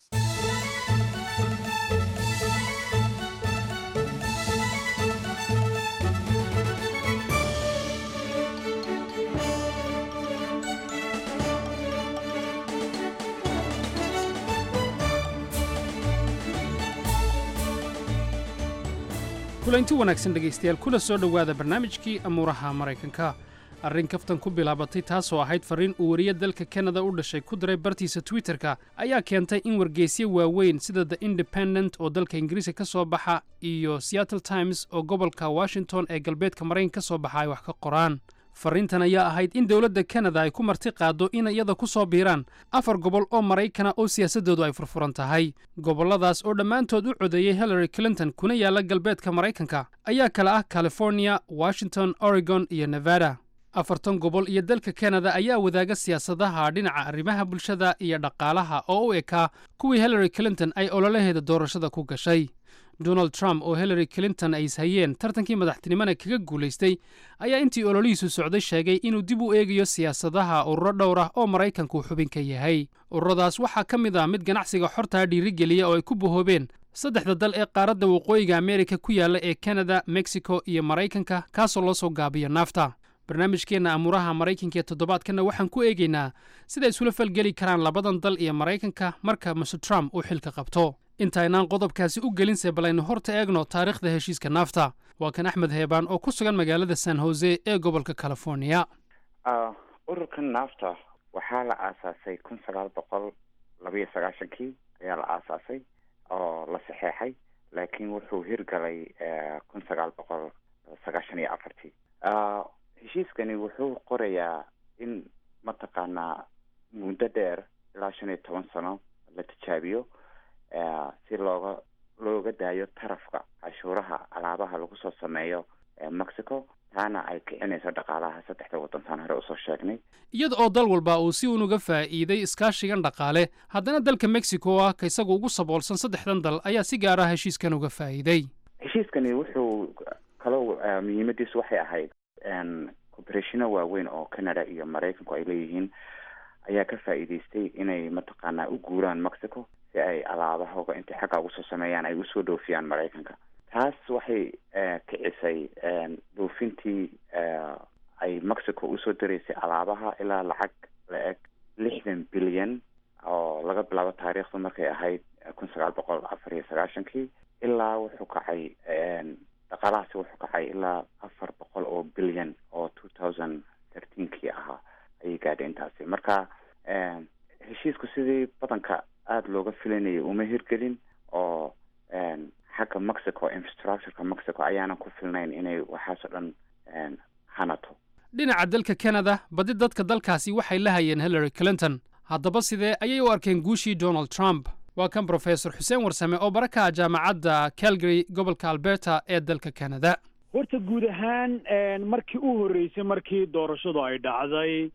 B: kulanti wanaagsan dhegaystayaal kula soo dhowaada barnaamijkii amuuraha maraykanka arrin kaftan ku bilaabatay taasoo ahayd farriin uu wariye dalka kanada u dhashay ku diray bartiisa twitterka ayaa keentay in wargeysyo waaweyn sida the independent oo dalka ingiriiska ka soo baxa iyo seattle times oo gobolka washington ee galbeedka maraykanka ka soo baxa ay wax ka qoraan farriintan ayaa ahayd in dowladda kanada ay ku marti qaaddo in iyada ku soo biiraan afar gobol oo maraykana oo siyaasaddoodu ay furfuran tahay gobolladaas oo dhammaantood u codeeyey hillary clinton kuna yaalla galbeedka maraykanka ayaa kale ah california washington oregon iyo nevada afartan gobol iyo dalka kanada ayaa wadaaga siyaasadaha dhinaca arrimaha bulshada iyo dhaqaalaha oo u ekaa kuwii hillary clinton ay ololaheeda doorashada ku gashay donald trump oo hillary clinton ay ishayeen tartankii madaxtinimona kaga guulaystay ayaa intii ololihiisu socday sheegay inuu dib u eegayo siyaasadaha ururo dhowr ah oo maraykanku xubin ka yahay ururadaas waxaa ka mid ah mid ganacsiga xortaa dhiirigeliya oo ay ku bahoobeen saddexda dal ee qaaradda waqooyiga ameerika ku yaalla ee kanada mexico iyo maraykanka kaasoo loo soo gaabiyo naafta barnaamijkeenna amuuraha maraykanka ee toddobaadkanna waxaan ku eegaynaa sida isula falgeli karaan labadan dal iyo maraykanka marka mr trump uu xilka qabto intaynaan qodobkaasi u gelinse balaynu horta eegno taariikhda heshiiska naafta waa kan axmed heebaan oo ku sugan magaalada san hose ee gobolka california
Q: ururkan naafta waxaa la aasaasay kun sagaal boqol labayo sagaashankii ayaa la aasaasay oo la saxeexay laakiin wuxuu hirgalay kun sagaal boqol sagaashan iyo afartii heshiiskani wuxuu qorayaa in mataqaanaa muddo dheer ilaa shan iyo toban sano la tijaabiyo si looga looga daayo tarafka cashuuraha alaabaha lagu soo sameeyo mexico taana ay kicinayso dhaqaalaha saddexda waddantaan hore usoo sheegnay
B: iyada oo dal walba uu si unuga faa'iiday iskaashigan dhaqaale haddana dalka mexico oo ah ka isagu ugu saboolsan saddexdan dal ayaa si gaar ah heshiiskan uga faa'iiday
Q: heshiiskani wuxuu kaloo muhiimadiisu waxay ahayd cooperationa waaweyn oo canada iyo maraykanku ay leeyihiin ayaa ka faa'iidaystay inay mataqaanaa u guuraan mexico si ay alaabahooga intay xagga ugu soo sameeyaan ay usoo dhoofiyaan maraykanka taas waxay kicisay dhoofintii ay mexico usoo diraysay alaabaha ilaa lacag la eg lixdan bilyan oo laga bilaabo taariikhdu markay ahayd kun sagaal boqol afar iyo sagaashankii ilaa wuxuu kacay dhaqaalahaasi wuxuu kacay ilaa afar boqol oo bilyan oo two thousand thirteenkii ahaa ayay gaadhay intaasi marka heshiisku sidii badanka aada looga filanayay uma hirgelin oo xagga mexico infrastructureka mexico ayaanan ku filnayn inay waxaasoo dhan hanato
B: dhinaca dalka canada badi dadka dalkaasi waxay la hayeen hillary clinton haddaba sidee ayay u arkeen guushii donald trump waa kan brofesor xuseen warsame oo baraka jaamacadda calgary gobolka alberta ee dalka canada
R: horta guud ahaan markii u horreysay markii doorashadu ay dhacday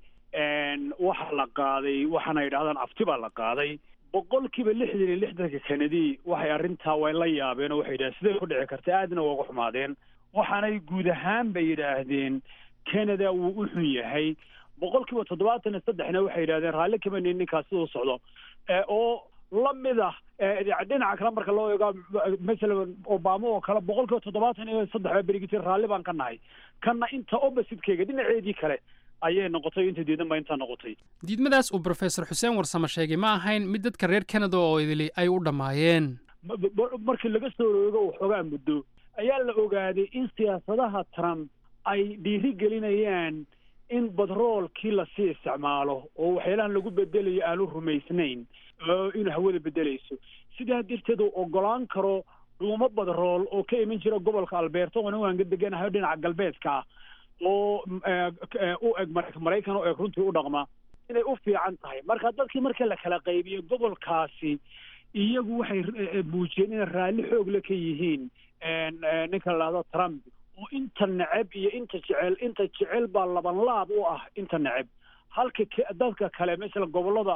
R: waxaa la qaaday waxaana yidhahdaan afti baa la qaaday boqolkiiba lixdan iyo lixdanka kanadi waxay arrintaa way la yaabeen oo waxay yidhahdeen sidee ku dhici karta aadna uga xumaadeen waxaanay guud ahaan bay yidhaahdeen canada wuu u xun yahay boqolkiiba toddobaatan iyo saddexna waxay yidhahdeen raalli kama nin ninkaas siduu socdo oo la mid ah dhinaca kale marka loo eego masalan obama oo kale boqolkiiba toddobaatan iyo saddex baa berigiti raalli baan ka nahay kanna inta opposite-keyga dhinaceedii kale ayay noqotay inta diidan ba intaa noqotay
B: diidmadaas uu brofesor xuseen warsame sheegay ma ahayn mid dadka reer canada oo idili ay u dhammaayeen
R: markii laga soo roogo waxoogaa muddo ayaa la ogaaday in siyaasadaha trump ay dhiiri gelinayaan in batroolkii lasii isticmaalo oo waxyaalahan lagu bedelayo aanu rumaysnayn inuu hawada bedelayso sidaa darteed uu ogolaan karo dhuumo badrool oo ka iman jira gobolka alberta oo anigu aan ka deganahay dhinaca galbeedka ah oo u eg maraykan u eg runtii u dhaqma inay u fiican tahay marka dadkii marka la kala qaybiyo gobolkaasi iyagu waxay muujiyeen inay raalli xoogle ka yihiin ninka la dhahdo trump oo inta neceb iyo inta jecel inta jecel baa laban laab u ah inta neceb halka dadka kale masalan gobolada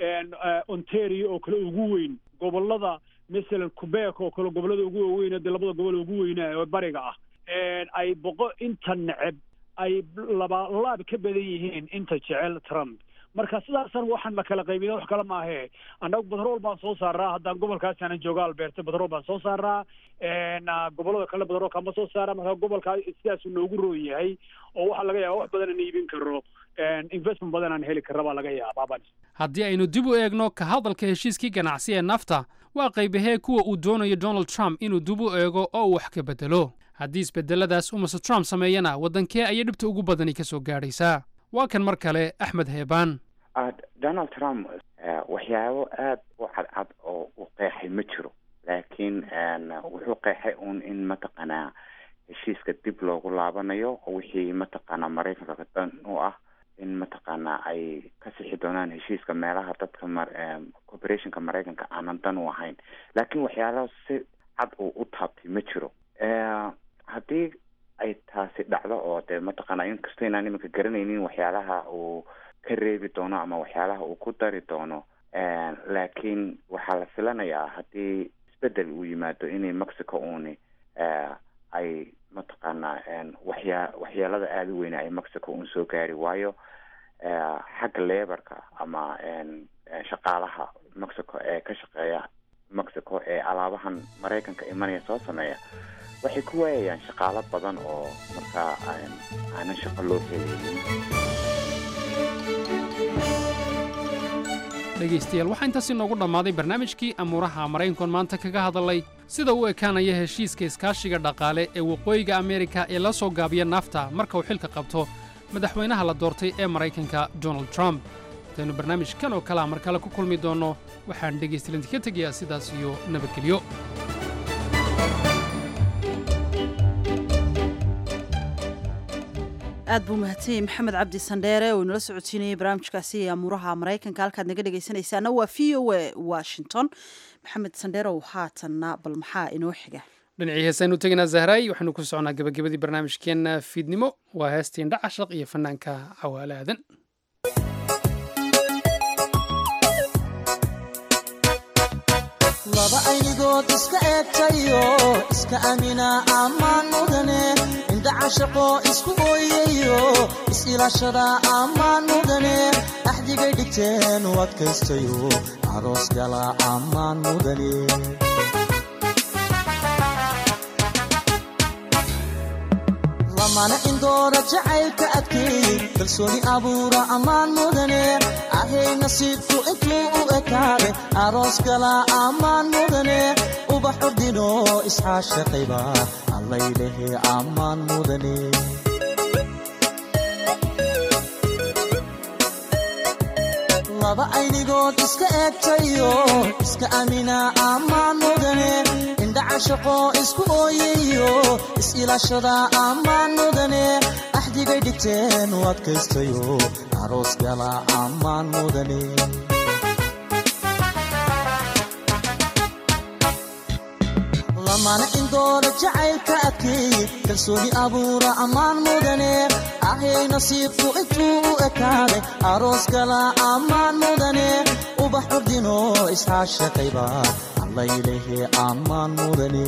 R: ontario oo kale ugu weyn gobolada masalan quebec oo kale gobolada ugu waaweyn dee labada gobol ugu weynaa oo bariga ah ay boqo inta neceb ay laba laab ka badan yihiin inta jecel trump marka sidaasan waxaan la kala qaybina wax kale maahe annagu batrool baan soo saaraa haddaan gobolkaas aanan jooga alberta batrool baan soo saaraa gobolada kale batrool kama soo saara marka gobolkaa sidaasuu noogu roon yahay oo waxaa laga yaaba wax badan aan iibin karo investment badan aan heli karra baa laga yaabaa
B: haddii aynu dib u eegno ka hadalka heshiiskii ganacsi ee nafta waa qaybahee kuwa uu doonayo donald trump inuu dib u eego oo uu wax ka bedelo haddii isbedeladaas uu mase trump sameeyana waddankee ayay dhibta ugu badani ka soo gaadhaysaa waa kan mar kale axmed heebaan
Q: donald trump waxyaabo aada u cadcad oo uu qeexay ma jiro laakiin wuxuu qeexay uun in mataqaanaa heshiiska dib loogu laabanayo oo wixii mataqaanaa maraykanka dan u ah in mataqaanaa ay ka sixi doonaan heshiiska meelaha dadka corporationka maraykanka aanan dan u ahayn laakiin waxyaalaha si cad uu u taabtay ma jiro haddii ay taasi dhacdo oo dee mataqaanaa inkastoo inaan iminka garanaynin waxyaalaha uu ka reebi doono ama waxyaalaha uu ku dari doono laakiin waxaa la filanayaa haddii isbedel uu yimaado inay mexico uuni ay mataqaanaa waxyaa waxyeelada aada u weyna ay mexico uun soo gaari waayo xagga lebarka ama shaqaalaha mexico ee ka shaqeeya mexico ee alaabahan maraykanka imanaya soo sameeya waxay ku waayayaan shaqaalo badan oo markaa aanan shaqo loo helaynin
B: dhegaystayaal waxaa intaas inoogu dhammaaday barnaamijkii amuuraha maraykankoon maanta kaga hadalay sida uu ekaanaya heshiiska iskaashiga dhaqaale ee waqooyiga ameerika ee la soo gaabiya nafta marka uu xilka qabto madaxweynaha la doortay ee maraykanka donald trump intaynu barnaamijkan oo kalea mar kale ku kulmi doonno waxaan dhegaystalinti ka tegayaa sidaas iyo nabadgelyo
A: aad buu mahadsan yahay maxamed cabdi sandheere oo inala socodsiinayay barnaamijkaasi ee amuuraha maraykanka halkaad naga dhegaysanaysaana waa v o a washington maxamed sandheerow haatanna bal maxaa inoo xiga
B: dhinacii heesaynu tegaynaa zahraay waxaynu ku socnaa gabagabadii barnaamijkeenna fiidnimo waa heestiin dhacashaq iyo fanaanka cawaale aadan
S: laba aynigood iska eegtayo iska amina ammaan mudane indha cashaqo isku ooyayo is-ilaashada ammaan mudane axdigay dhigteen u adkaystayo aroos gala ammaan mudane lamana indoora jacaylka adkeey kalsooni abuura ammaan mudane ahay nasiibku intuu u ekaade aroos gala ammaan mudane ubax ordino isxaashaqayba allaylehe ammaan mudane laba aynigood iska eegtayo iska amina ammaan mudane indha cashaqo isku ooyayo is-ilaashada ammaan mudane axdigay dhigteen u adkaystayo aroos gala ammaan mudane lamana indoora jacaylka adkeey kalsooni abuura ammaan mudane ahay nasiibku intuu u ekaaday aroos gala ammaan mudane ubax ordino isxaashaqayba allaylehe ammaan mudane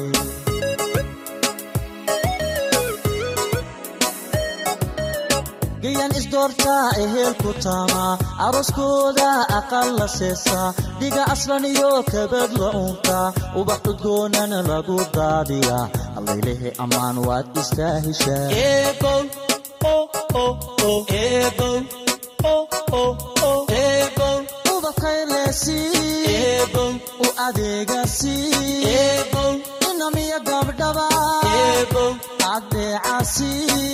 S: gayan isdoortaa ehelku taamaa arooskooda aqal la seesaa dhiga aslan iyo kabad la uuntaa ubax cudgoonana lagu daadiyaa allaylehe ammaan waad istaa heshaa u adeegasi inamiya gabdhaba adeecasi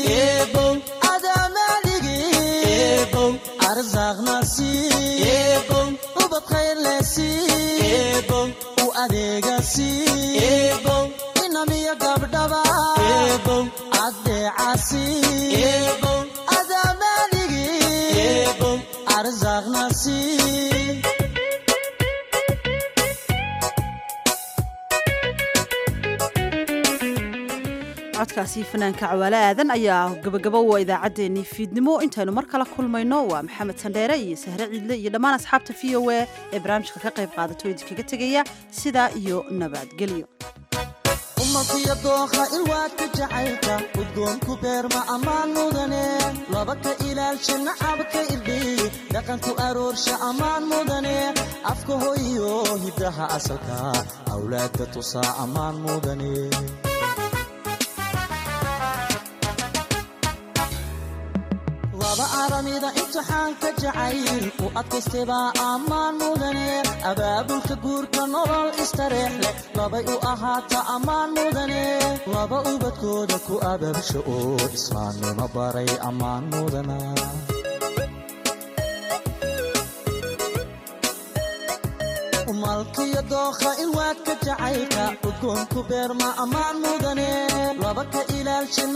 S: arsaaqnasi ubad khayrlesi u adeegasi inamiya gabdhaba adeecasi adamaaligi arsaaqnasi
A: codkaasi fanaanka cawaale aadan ayaa gabagabo waa idaacaddeenii fiidnimo intaynu mar kala kulmayno waa maxamed sandheere iyo sahre ciidle iyo dhammaan asxaabta v o a ee barnaamijka ka qayb qaadato idinkaga tegaya sidaa iyo nabadgelyo
S: umalkiyo dookha ilwaadka jacaylka udgoonku beerma ammaan mudane laba ka ilaalsha nacabka irdhiy dhaqanku aroorsha ammaan mudane afka hoyo hiddaha asalka awlaadka tusaa ammaan mudane laba aramida imtixaanka jacayl u adkaystaybaa ammaan mudane abaabulka guurka nolol istareex leh labay u ahaata ammaan mudane laba ubadkooda ku abaabsha oo islaamnimo baray ammaan mudana malkiyo dookha ilwaadka jacaylka udgoonku beerma ammaan mudane laba ka ilaalsha